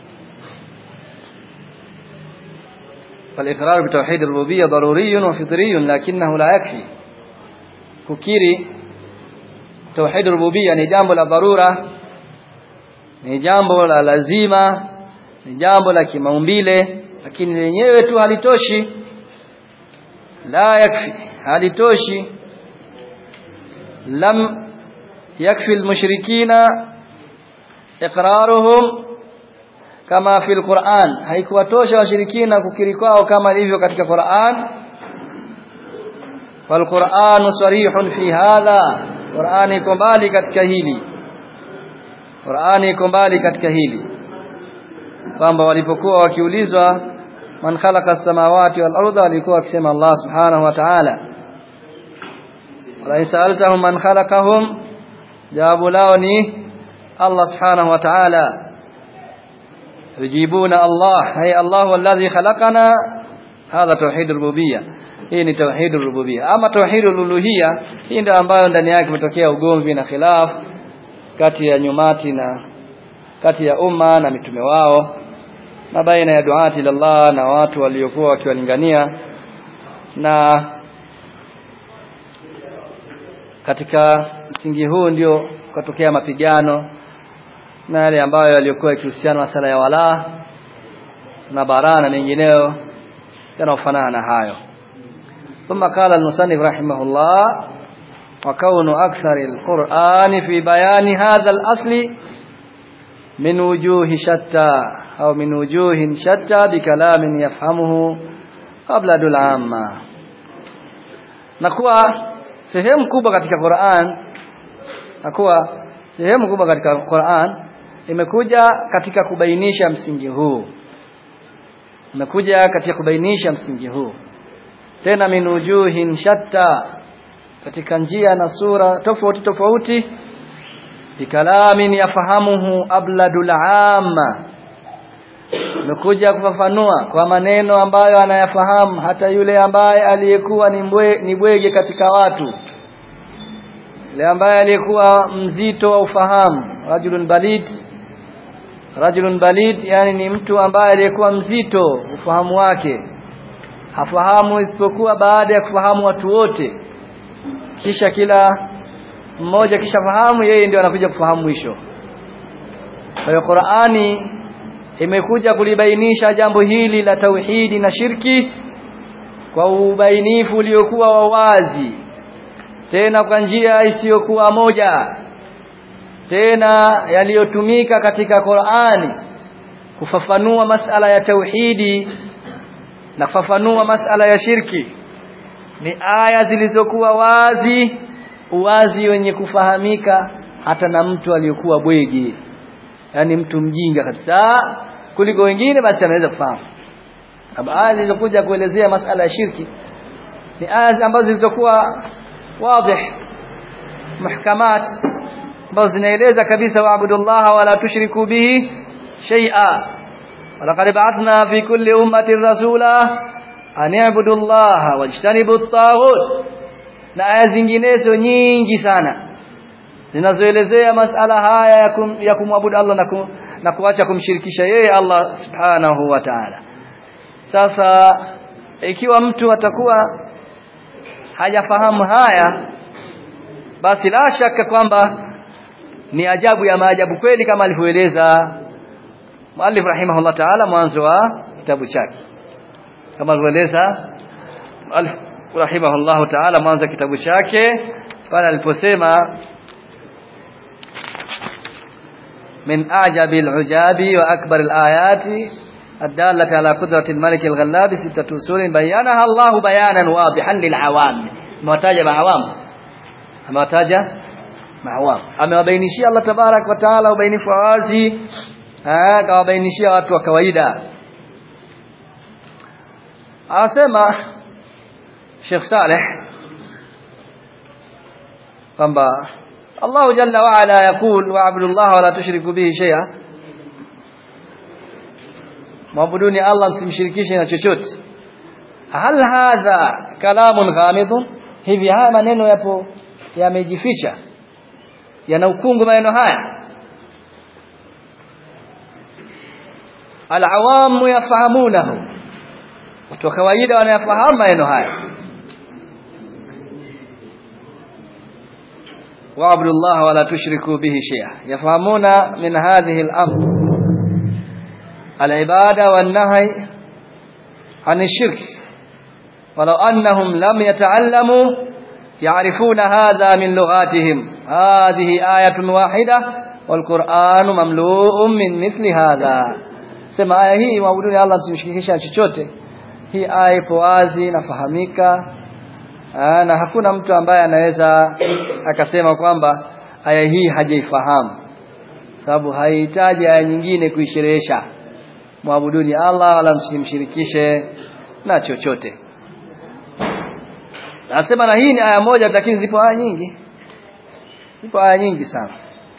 [SPEAKER 1] فالإقرار بتوحيد الربوبية ضروري وفطري لكنه لا يكفي kukiri tauhid rububia ni jambo la dharura ni jambo la lazima ni jambo la kimaumbile lakini lenyewe tu halitoshi la yakfi halitoshi lam yakfi almushrikina iqraruhum kama fi alquran haikuwatosha washirikina kukiri kwao kama ilivyo katika Qur'an والقرآن صريح في هذا قرآن iko mbali katika hili Qur'ani iko mbali katika hili kwamba walipokuwa wakiulizwa man khalaqa as-samawati wal arda walikuwa wakisema Allah subhanahu wa ta'ala wala sa'altahum man khalaqahum jawabu lao ni Allah subhanahu wa ta'ala yujibuna Allah hay Allah alladhi khalaqana hadha tauhid rububiyyah hii ni tauhid rububia ama tauhid uluhia hii ndio ambayo ndani yake umetokea ugomvi na khilaf kati ya nyumati na kati ya umma na mitume wao na baina ya duati Allah na watu waliokuwa wakiwalingania na katika msingi huu ndio kutokea mapigano na yale ambayo yaliokuwa yakihusiana na sala ya wala na bara na mengineyo yanayofanana na hayo ثم قال المصنف رحمه الله وكون أكثر القرآن في بيان هذا الأصل من وجوه شتى أو من وجوه شتى بكلام يفهمه قبل العامة nakuwa sehemu kubwa katika Qur'an nakuwa sehemu kubwa katika Qur'an imekuja katika kubainisha msingi huu imekuja katika kubainisha msingi huu tena min wujuhin shatta katika njia na sura tofauti tofauti bikalamin yafahamuhu abladul amma imekuja kufafanua kwa maneno ambayo anayafahamu hata yule ambaye aliyekuwa ni mbwe, ni bwege katika watu yule ambaye aliyekuwa mzito wa ufahamu rajulun balid rajulun balid yani ni mtu ambaye aliyekuwa mzito ufahamu wake hafahamu isipokuwa baada ya kufahamu watu wote kisha kila mmoja kisha fahamu yeye ndio anakuja kufahamu mwisho kwa hiyo Qur'ani imekuja kulibainisha jambo hili la tauhidi na shirki kwa ubainifu uliokuwa wa wazi tena kwa njia isiyokuwa moja tena yaliyotumika katika Qur'ani kufafanua masala ya tauhidi na kufafanua masala ya shirki ni aya zilizokuwa wazi uwazi wenye kufahamika hata na mtu aliyokuwa bwege yani mtu mjinga kabisa kuliko wengine basi anaweza kufahamu aya zilizokuja kuelezea masala ya shirki ni aya ambazo zilizokuwa wazi muhkamat ambazo zinaeleza kabisa waabudullaha wala tushriku bihi shay'a ولقد بعثنا في كل أمة رسولا أن يعبدوا الله واجتنبوا الطاغوت na aya zinginezo nyingi sana zinazoelezea masala haya ya, kum, ya kumwabudu Allah na, kum, na kuacha kumshirikisha yeye Allah subhanahu wa ta'ala sasa ikiwa mtu atakuwa hajafahamu haya basi la shaka kwamba ni ajabu ya maajabu kweli kama alivyoeleza Muallif rahimahullah ta'ala mwanzo wa kitabu chake kama alivyoeleza Muallif rahimahullah ta'ala mwanzo wa kitabu chake pale aliposema من أعجب العجاب وأكبر الآيات الدالة على قدرة الملك الغلاب ستة أصول بينها الله بيانا واضحا للعوام موتاجة معوام موتاجة معوام amewabainishia Allah tabarak wa taala ubainifu wazi akawabainishia watu wa kawaida anasema Sheikh Saleh kwamba Allah jalla wa ala yakul wa'budu Allah wa la tushriku bihi shay'a Mwabuduni Allah msimshirikishe na chochote hal hadha kalamun ghamidun hivi haya maneno yapo yamejificha yana ukungu maneno haya alawamu yafahamunahu watu wa kawaida wanayafahamu maneno haya واعبدوا الله ولا تشركوا به شيئا يفهمون من هذه الأمر العبادة والنهي عن الشرك ولو أنهم لم يتعلموا يعرفون هذا من لغاتهم هذه آية واحدة والقرآن مملوء من مثل هذا sema aya hii maabuduni Allah msimshirikisha chochote hii aya ipo wazi nafahamika Aa, na hakuna mtu ambaye anaweza akasema kwamba aya hii hajaifahamu sababu haihitaji aya nyingine kuisherehesha muabuduni Allah wala msimshirikishe na chochote Nasema na hii ni aya moja lakini zipo aya nyingi zipo aya nyingi sana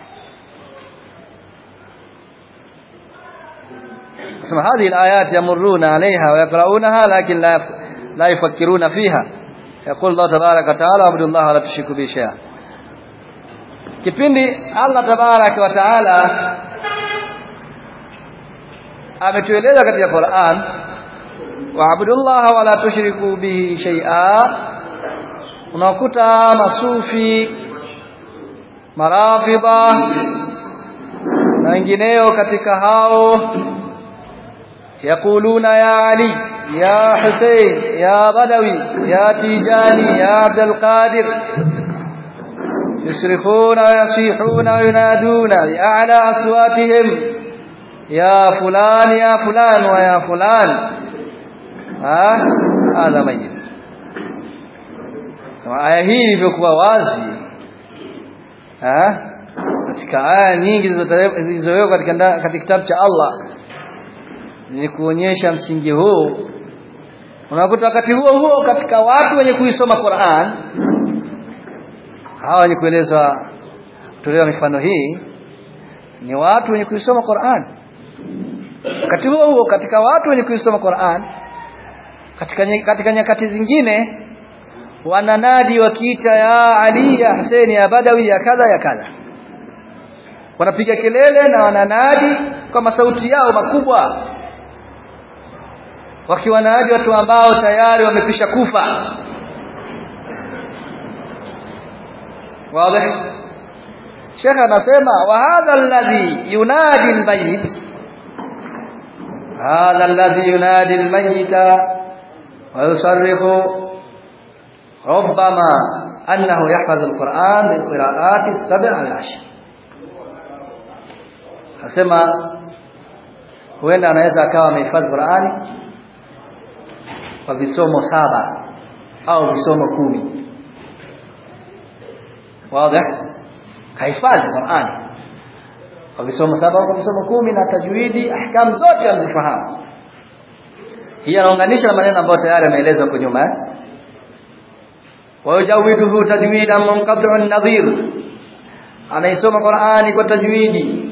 [SPEAKER 1] Nasema هذه الآيات يمرون عليها ويقرؤونها لكن لا لا يفكرون فيها يقول الله تبارك وتعالى عبد الله ولا تشركوا به شيئا kipindi Allah tabarak wa taala ametueleza katika Qur'an wa'budullaha wa la tushriku bihi shay'a unakuta masufi marafidha na wengineo katika hao yakuluna ya ali ya husein ya badawi ya tijani ya abdul qadir يصرخون ويصيحون وينادون بأعلى أصواتهم يا فلان يا فلان ويا فلان ها هذا ميت kama aya hii ilivyokuwa wazi katika aya nyingi zilizowekwa katika katika kitabu cha Allah ni kuonyesha msingi huu unakuta wakati huo huo katika watu wenye kuisoma Qur'an hawa wenye kuelezwa tolewa mifano hii ni watu wenye kuisoma Qur'an wakati huo huo katika watu wenye kuisoma Qur'an katika katika nyakati zingine wananadi wakiita ya Ali ya Hussein ya Badawi ya kadha ya kadha wanapiga kelele na wananadi kwa masauti yao makubwa wakiwanadi watu ambao tayari wamekwisha kufa واضح شيخ anasema wa hadha alladhi yunadi almayit hadha alladhi yunadi almayita wa yusarrifu ربما أنه يحفظ القرآن بالقراءات السبع العشر asema huenda anaweza akawa amehifadhi Qur'ani kwa visomo saba au visomo kumi wazi kahifadhi Qur'ani kwa visomo saba au visomo kumi na tajwidi ahkam zote amezifahamu hii anaunganisha na maneno ambayo tayari ameelezwa huko nyuma eh wajawiduhu tajwidan munqati'un nadhir anaisoma Qur'ani kwa tajwidi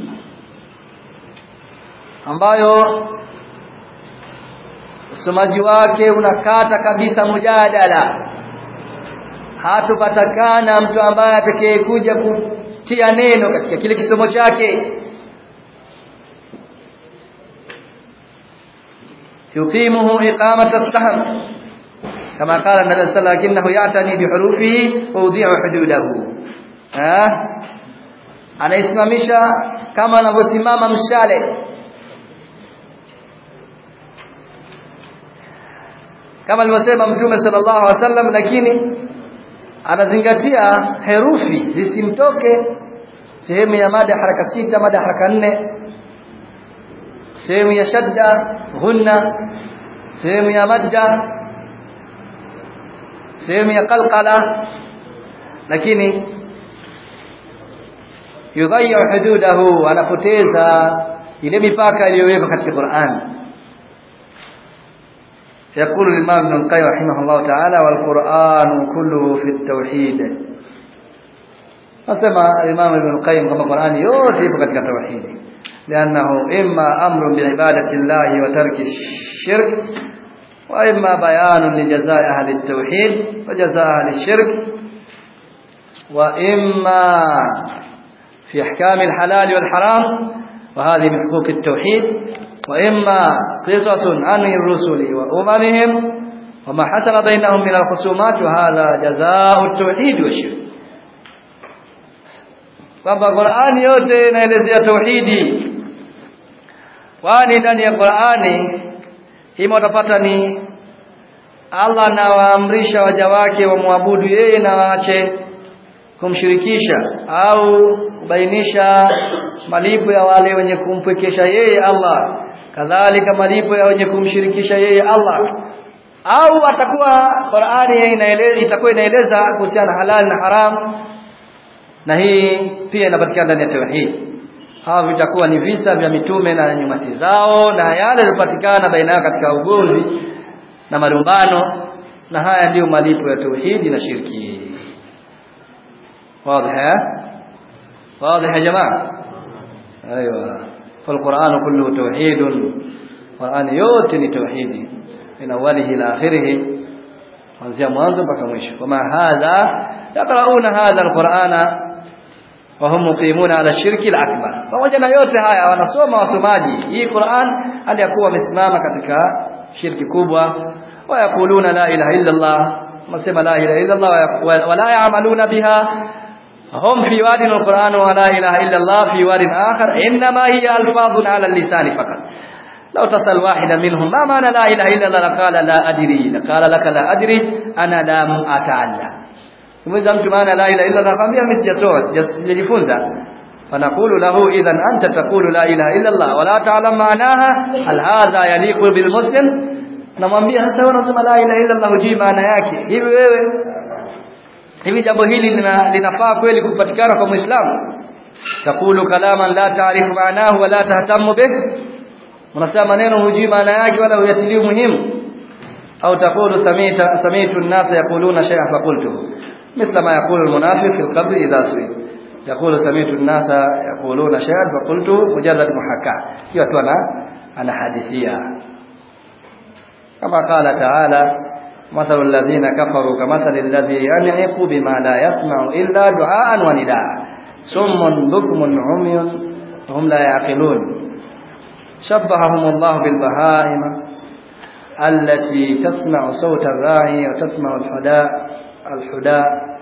[SPEAKER 1] ambayo usomaji wake unakata kabisa mujadala hatupatakana mtu ambaye atakayekuja kutia neno katika kile kisomo chake yuqimuhu iqamata as-sahm kama qala nabii sallallahu alayhi wasallam ya'tani bihurufihi wa udhi'u hududahu eh anaisimamisha kama anavyosimama mshale kama alivyosema mtume sallallahu alaihi wasallam lakini anazingatia herufi zisimtoke sehemu ya mada haraka sita mada haraka nne sehemu ya shadda ghunna sehemu ya madda sehemu ya qalqala lakini yudhayyu hududahu anapoteza ile mipaka iliyowekwa katika Qur'an يقول الإمام ابن القيم رحمه الله تعالى والقرآن كله في التوحيد أسمى الإمام ابن القيم كما القرآن يوتي بكتك التوحيد لأنه إما أمر بعبادة الله وترك الشرك وإما بيان لجزاء أهل التوحيد وجزاء أهل الشرك وإما في أحكام الحلال والحرام وهذه من حقوق التوحيد وإما قصص عن الرسل وأممهم وما حصل بينهم من الخصومات وهذا جزاء التوحيد والشرك kwamba Qur'ani yote inaelezea tauhidi kwani ndani ya Qur'ani hima utapata ni Allah anawaamrisha waja wake wamwabudu yeye na waache kumshirikisha au kubainisha malipo ya wale wenye kumpwekesha yeye Allah kadhalika malipo ya wenye kumshirikisha yeye Allah au atakuwa Qur'ani inaeleza itakuwa inaeleza kuhusiana halal na haram na hii pia inapatikana ndani ya tauhid hawa vitakuwa ni visa vya mitume na nyumati zao na yale yaliyopatikana baina yao katika ugomvi na marumbano na haya ndiyo malipo ya tauhidi na shirki واضح واضح يا جماعه ايوه فالقران كله توحيد القران yote ni tauhidi min awalihi ila akhirih kuanzia mwanzo mpaka mwisho kama hadha yaqrauna hadha alqur'ana wa hum muqimuna ala shirki al-akbar pamoja na yote haya wanasoma wasomaji hii Qur'an hali yakuwa wamesimama katika shirki kubwa wayakuluna la ilaha illa Allah masema la ilaha illa Allah wa la ya'maluna biha هم في واد القرآن ولا إله إلا الله في واد آخر إنما هي ألفاظ على اللسان فقط لو تسأل واحدا منهم ما معنى لا إله إلا الله لقال لا أدري لقال لك لا أدري أنا لم أتعلم إذا mtu maana la ilaha illa Allah kwambia mimi sijajifunza فنقول له إذا أنت تقول لا إله إلا الله ولا تعلم معناها هل هذا يليق بالمسلم namwambia sasa wewe unasema la ilaha illa Allah hujui maana yake hivi wewe hivi jambo hili lina, linafaa kweli kupatikana kwa Muislamu takulu kalaman la taarifu maanahu wala tahtamu bih unasema maneno hujui maana yake wala huyatilii muhimu au takulu samita samitu an-nas yaquluna shay'an faqultu mithla ma yaqulu al-munafiq fi al-qabr idha su'il yaqulu samitu an-nas yaquluna shay'an faqultu mujarrad muhakka hiyo tu ana anahadithia kama qala ta'ala مثل الذين كفروا كمثل الذي ينعق بما لا يسمع إلا دعاء ونداء سم بكم عمي وهم لا يعقلون شبههم الله بالبهائم التي تسمع صوت الراعي وتسمع الحداء الحداء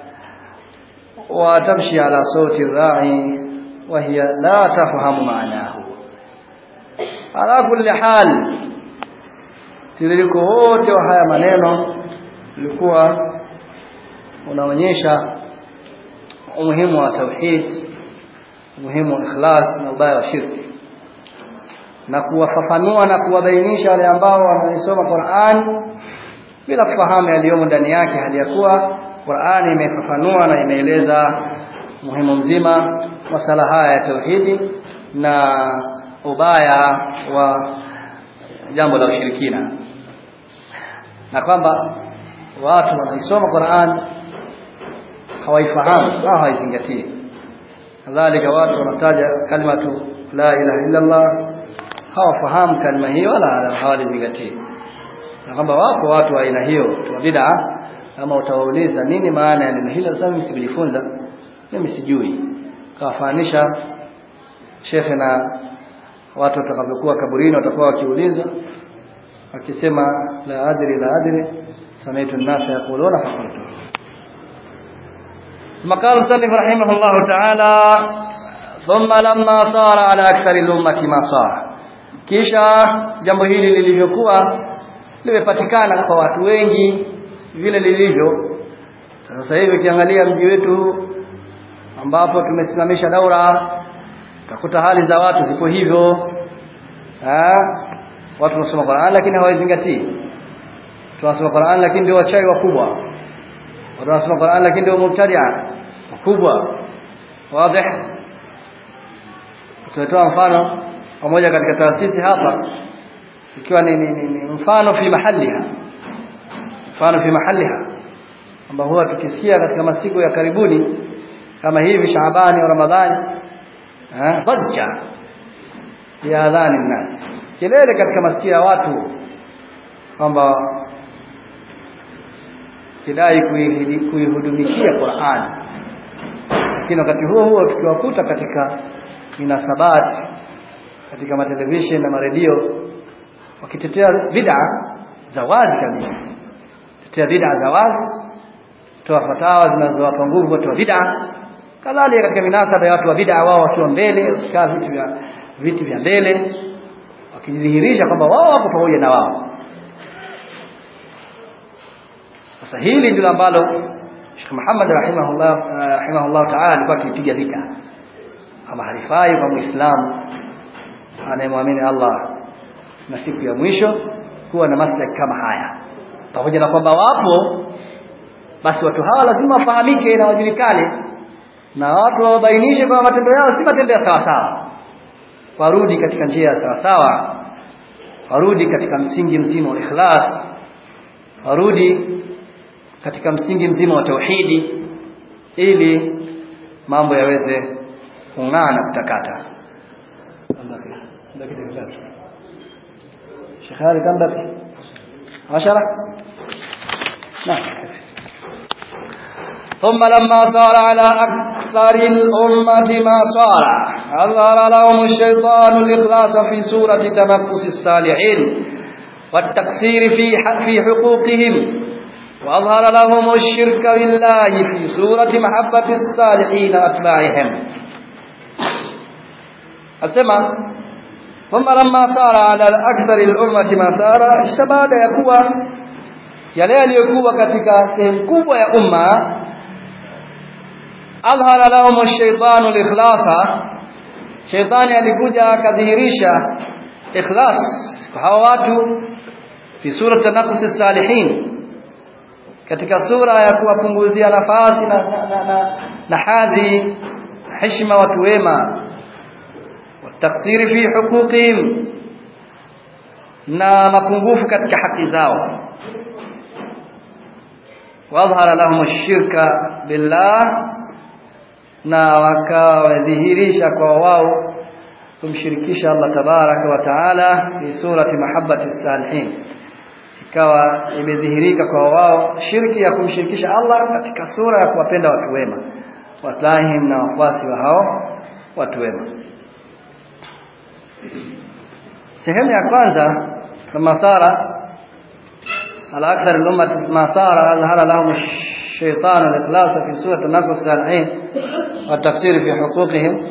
[SPEAKER 1] وتمشي على صوت الراعي وهي لا تفهم معناه على كل حال tiririko wote wa haya maneno ulikuwa unaonyesha umuhimu wa tauhid umuhimu wa ikhlas na ubaya wa shirki na kuwafafanua na kuwabainisha wale ambao wanaisoma Qur'an bila kufahamu yaliyomo ndani yake hali ya kuwa Qur'an imefafanua na imeeleza muhimu mzima masala haya ya tauhidi na ubaya wa jambo la ushirikina na kwamba watu wanaisoma Qur'an hawaifahamu au hawaizingatii kadhalika watu wanataja kalimatu la ilaha illa Allah hawafahamu kalima hiyo wala hawalizingatii na kwamba wako watu wa aina hiyo wa bid'a kama utawauliza nini maana ya neno hilo sasa mimi sijifunza mimi sijui kawafanisha shekhe na watu watakavyokuwa kaburini watakuwa wakiuliza akisema la adri la adri سمعت الناس يقولون فقلت ثم قال المصنف رحمه الله تعالى ثم لما صار على أكثر الأمة ما صار kisha jambo hili lilivyokuwa limepatikana kwa watu wengi vile lilivyo sasa hivi ukiangalia mji wetu ambapo tumesimamisha daura utakuta hali za watu zipo hivyo eh watu wanasoma Qur'an lakini hawaizingatii tunasoma Qur'an lakini ndio wachawi wakubwa watu wanasoma Qur'an lakini ndio mubtadia wakubwa wazi tutatoa mfano pamoja katika taasisi hapa ikiwa ni, ni, ni, ni mfano fi mahaliha mfano fi mahaliha ambao huwa tukisikia katika masiku ya karibuni kama hivi Shaabani au Ramadhani eh dhajja ya adhani nas kelele katika masikio ya watu kwamba kidai kuihudumikia Qur'an lakini wakati huo huo tukiwakuta katika minasabati katika matelevision na maredio wakitetea bid'a za wazi kabisa tetea bid'a za wazi toa fatawa zinazowapa nguvu watu wa bid'a kadhalika katika minasaba ya watu wa bid'a wao wakiwa mbele wakikaa vitu vya viti vya mbele wakijidhihirisha kwamba wao wako pamoja na wao sasa hili ndilo ambalo Sheikh Muhammad rahimahullah rahimahullah ta'ala alikuwa akipiga vita kama halifai kwa Muislamu anayemwamini Allah na siku ya mwisho kuwa na maslahi kama haya pamoja na kwamba wapo basi watu hawa lazima wafahamike na wajulikane na watu wabainishe kwamba matendo yao si matendo ya sawa sawa warudi katika njia ya sawa sawa warudi katika msingi mzima wa ikhlas warudi katika msingi mzima wa tauhidi ili mambo yaweze kung'aa na kutakata شيخ هذا كم بقي عشرة نعم ثم لما صار على أكثر الأمة ما صار أظهر لهم الشيطان الإخلاص في سورة تنفس الصالحين والتقصير في في حقوقهم وأظهر لهم الشرك بالله في سورة محبة الصالحين أتباعهم أسمع ثم لما صار على أكثر الأمة ما صار الشباب يكوى yale yaliyokuwa katika sehemu kubwa ya umma adhara lahum ash-shaytanu al-ikhlasa shaytani alikuja akadhihirisha ikhlas kwa hawa watu fi sura tanaqus salihin katika sura ya kuwapunguzia nafasi na, na, na, na, na hadhi heshima watu wema wataksiri fi huquqihim na mapungufu katika haki zao wadhara lahum ash-shirka billah na wakadhihirisha kwa wao kumshirikisha Allah tabaraka wa taala fi surati mahabbati salihin ikawa imedhihirika kwa wao shirki ya kumshirikisha Allah katika sura ya kuwapenda watu wema watahim na wafuasi wa hao watu wema sehemu ya kwanza kama sara على أكثر الأمة ما صار أظهر لهم الشيطان الإخلاص في سورة النقص الصالحين والتقصير في حقوقهم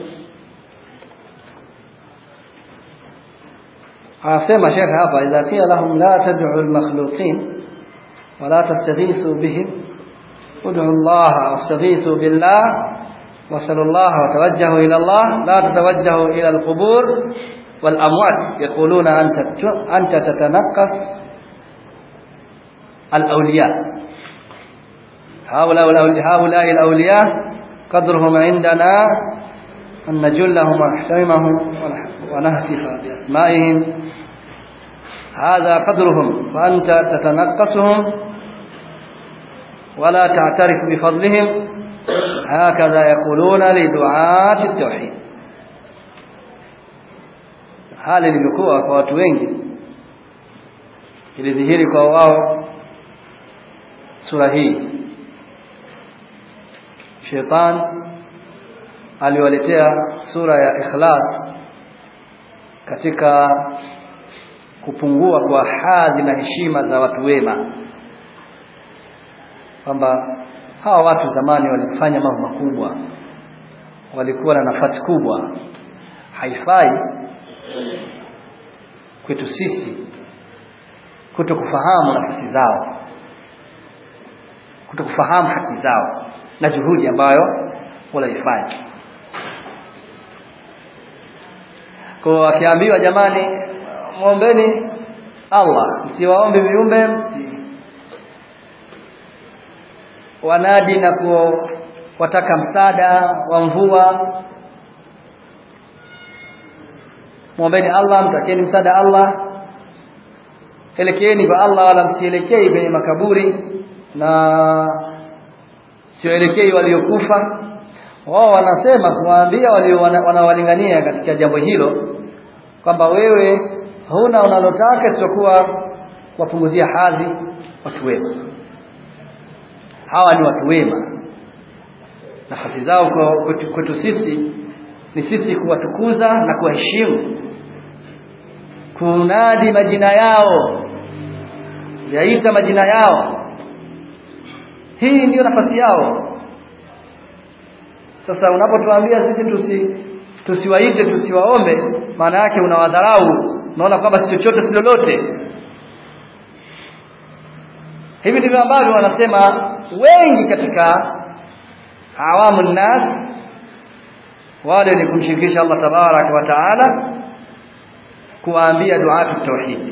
[SPEAKER 1] عاصمة شيخ هذا إذا قيل لهم لا تدعوا المخلوقين ولا تستغيثوا بهم ادعوا الله واستغيثوا بالله وصلوا الله وتوجهوا إلى الله لا تتوجهوا إلى القبور والأموات يقولون أنت أنت تتنقص الأولياء هؤلاء هؤلاء الأولياء قدرهم عندنا أن نجلهم ونحترمهم ونهتف بأسمائهم هذا قدرهم وأنت تتنقصهم ولا تعترف بفضلهم هكذا يقولون لدعاة التوحيد hali ilivyokuwa kwa watu wengi ilidhihiri kwa wao sura hii shetani aliwaletea sura ya ikhlas katika kupungua kwa hadhi na heshima za watu wema kwamba hawa watu zamani walifanya mambo makubwa walikuwa na nafasi kubwa haifai kwetu sisi kuto kufahamu nafasi zao kuto kufahamu haki zao na juhudi ambayo wanaifanya kwa akiambiwa jamani muombeni Allah msiwaombe viumbe msi wanadi na kuwataka msaada wa mvua muombeni Allah mtakeni msaada Allah elekeeni kwa Allah wala msielekei kwenye makaburi na sioelekei waliokufa wao wanasema kuwaambia walio wanawalingania katika jambo hilo kwamba wewe huna unalotaka isipokuwa wapunguzia hadhi watu wema hawa ni watu wema nafasi zao kwetu sisi ni sisi kuwatukuza na kuwaheshimu kunadi majina yao yaita majina yao hii ndiyo nafasi yao sasa unapotuambia sisi tusi tusiwaite tusiwaombe maana yake unawadharau unaona kwamba si chochote si lolote hivi ndivyo ambavyo wanasema wengi katika awamu nas wale ni kumshirikisha Allah tabarak wa taala kuwaambia duatu tauhid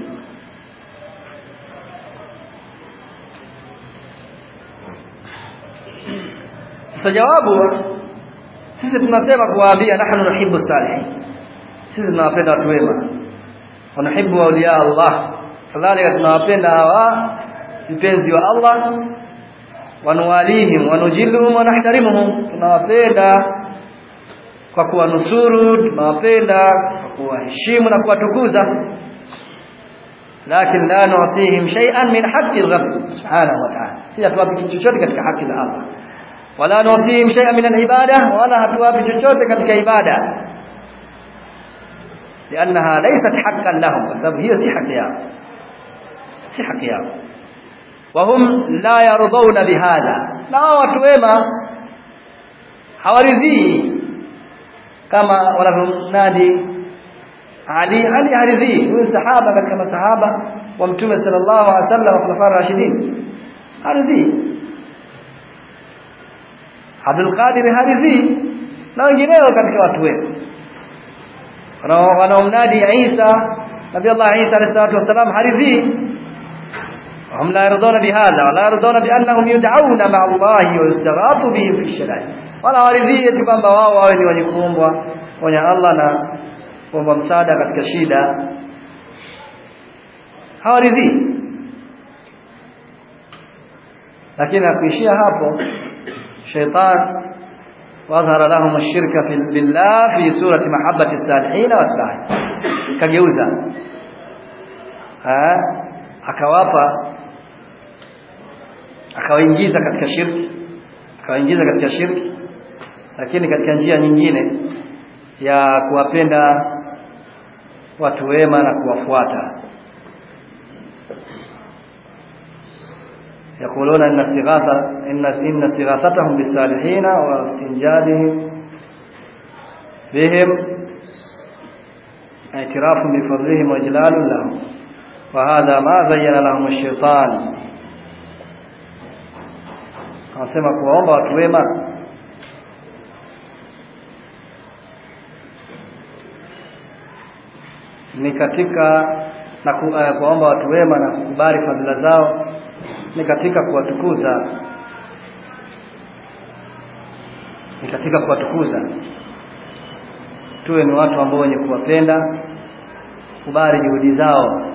[SPEAKER 1] sasa jawabu sisi tunasema kuwaambia nahnu nuhibbu salihin sisi tunawapenda watu wema wanuhibbu awliya Allah kadhalika tunawapenda hawa mpenzi wa Allah wanuwalihim wanujilluhum wanahtarimuhum tunawapenda kwa kuwanusuru tunawapenda kwa kuwaheshimu na kuwatukuza lakini la nu'tihim shay'an min haqqi rabb subhanahu wa ta'ala sisi hatuwapi chochote katika haki za Allah wala nu'tihim shay'an min al-ibada wala hatuwapi chochote katika ibada لانها ليست حقا لهم بسبب هي si haki yao si haki yao وهم لا يرضون بهذا na watu wema hawaridhii kama wanavyonadi Ali Ali haridhii huyu sahaba katika masahaba wa mtume sallallahu alaihi wasallam khulafa rashidin haridhii Abdul Qadir haridhii na wengineo katika watu wema wanaomnadi Isa Nabii Allah Isa alayhi salatu wasalam haridhii وهم لا يرضون بهذا ولا يرضون بأنهم يدعون مع الله ويستغاث بهم في الشدائد ولا waridhie kwamba wao wawe ni wenye kuombwa kwenye Allah na kuomba msaada katika shida hawaridhii lakini akuishia hapo shaitan wadhara lahum ash-shirka billah fi surati mahabbati as-salihin wa as kageuza akawapa akawaingiza katika shirki akawaingiza katika shirki lakini katika njia nyingine ya kuwapenda watu wema na kuwafuata يقولون ان استغاثه ان ان استغاثتهم بالصالحين واستنجادهم بهم اعتراف بفضلهم واجلال لهم وهذا ما زين لهم الشيطان anasema kuwaomba watu wema ni katika na ku, uh, kuwaomba watu wema na kukubali fadhila zao ni katika kuwatukuza ni katika kuwatukuza tuwe ni watu ambao wenye kuwapenda kubali juhudi zao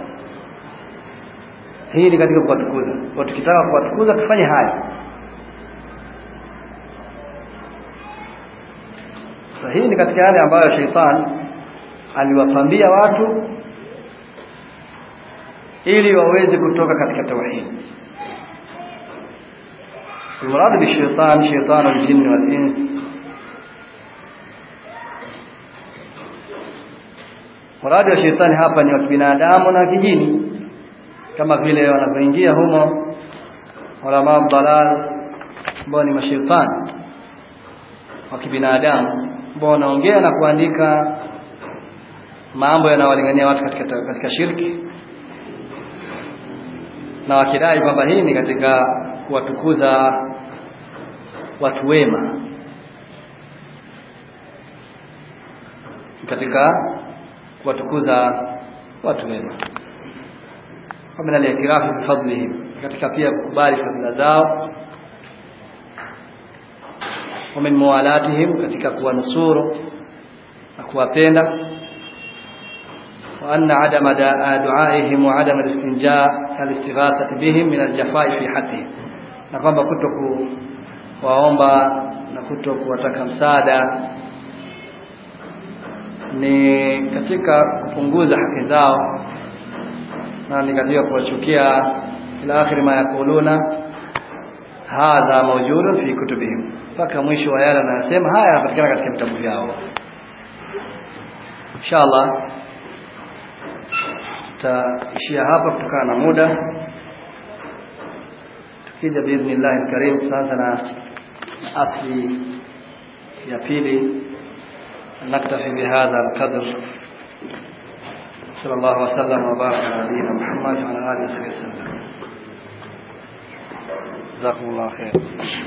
[SPEAKER 1] hii ni katika kuwatukuza kwa tukitaka kuwatukuza tufanye haya sasa hii ni katika yale ambayo sheitan aliwapambia watu ili waweze kutoka katika tauhid المراد بالشيطان شيطان الجن والإنس muradi wa shetani hapa ni wa kibinadamu na kijini kama vile wanavyoingia humo ulama dalal ambao ni mashaitani wa kibinadamu ambao wanaongea na kuandika mambo yanawalingania watu katika katika shirki na wakidai kwamba hii ni katika kuwatukuza watu wema katika kuwatukuza watu wema ومن الاعتراف بفضلهم katika pia kukubali fadhila zao ومن موالاتهم katika kuwanusuru na kuwapenda وأن عدم دعائهم وعدم الاستنجاء الاستغاثة بهم من الجفاء في حقهم na kwamba kuto kuwaomba na kuto kuwataka msaada ni katika kupunguza haki zao na ni katika kuwachukia ila akhiri ma yakuluna hadha mawjudun fi kutubihim mpaka mwisho wa yale anayosema haya yanapatikana katika vitabu vyao inshallah tutaishia hapa kutokana na muda tukija biidhnillah alkarim sasa na asli ya pili نكتفي بهذا القدر صلى الله وسلم وبارك على نبينا محمد وعلى اله وصحبه وسلم جزاكم الله خير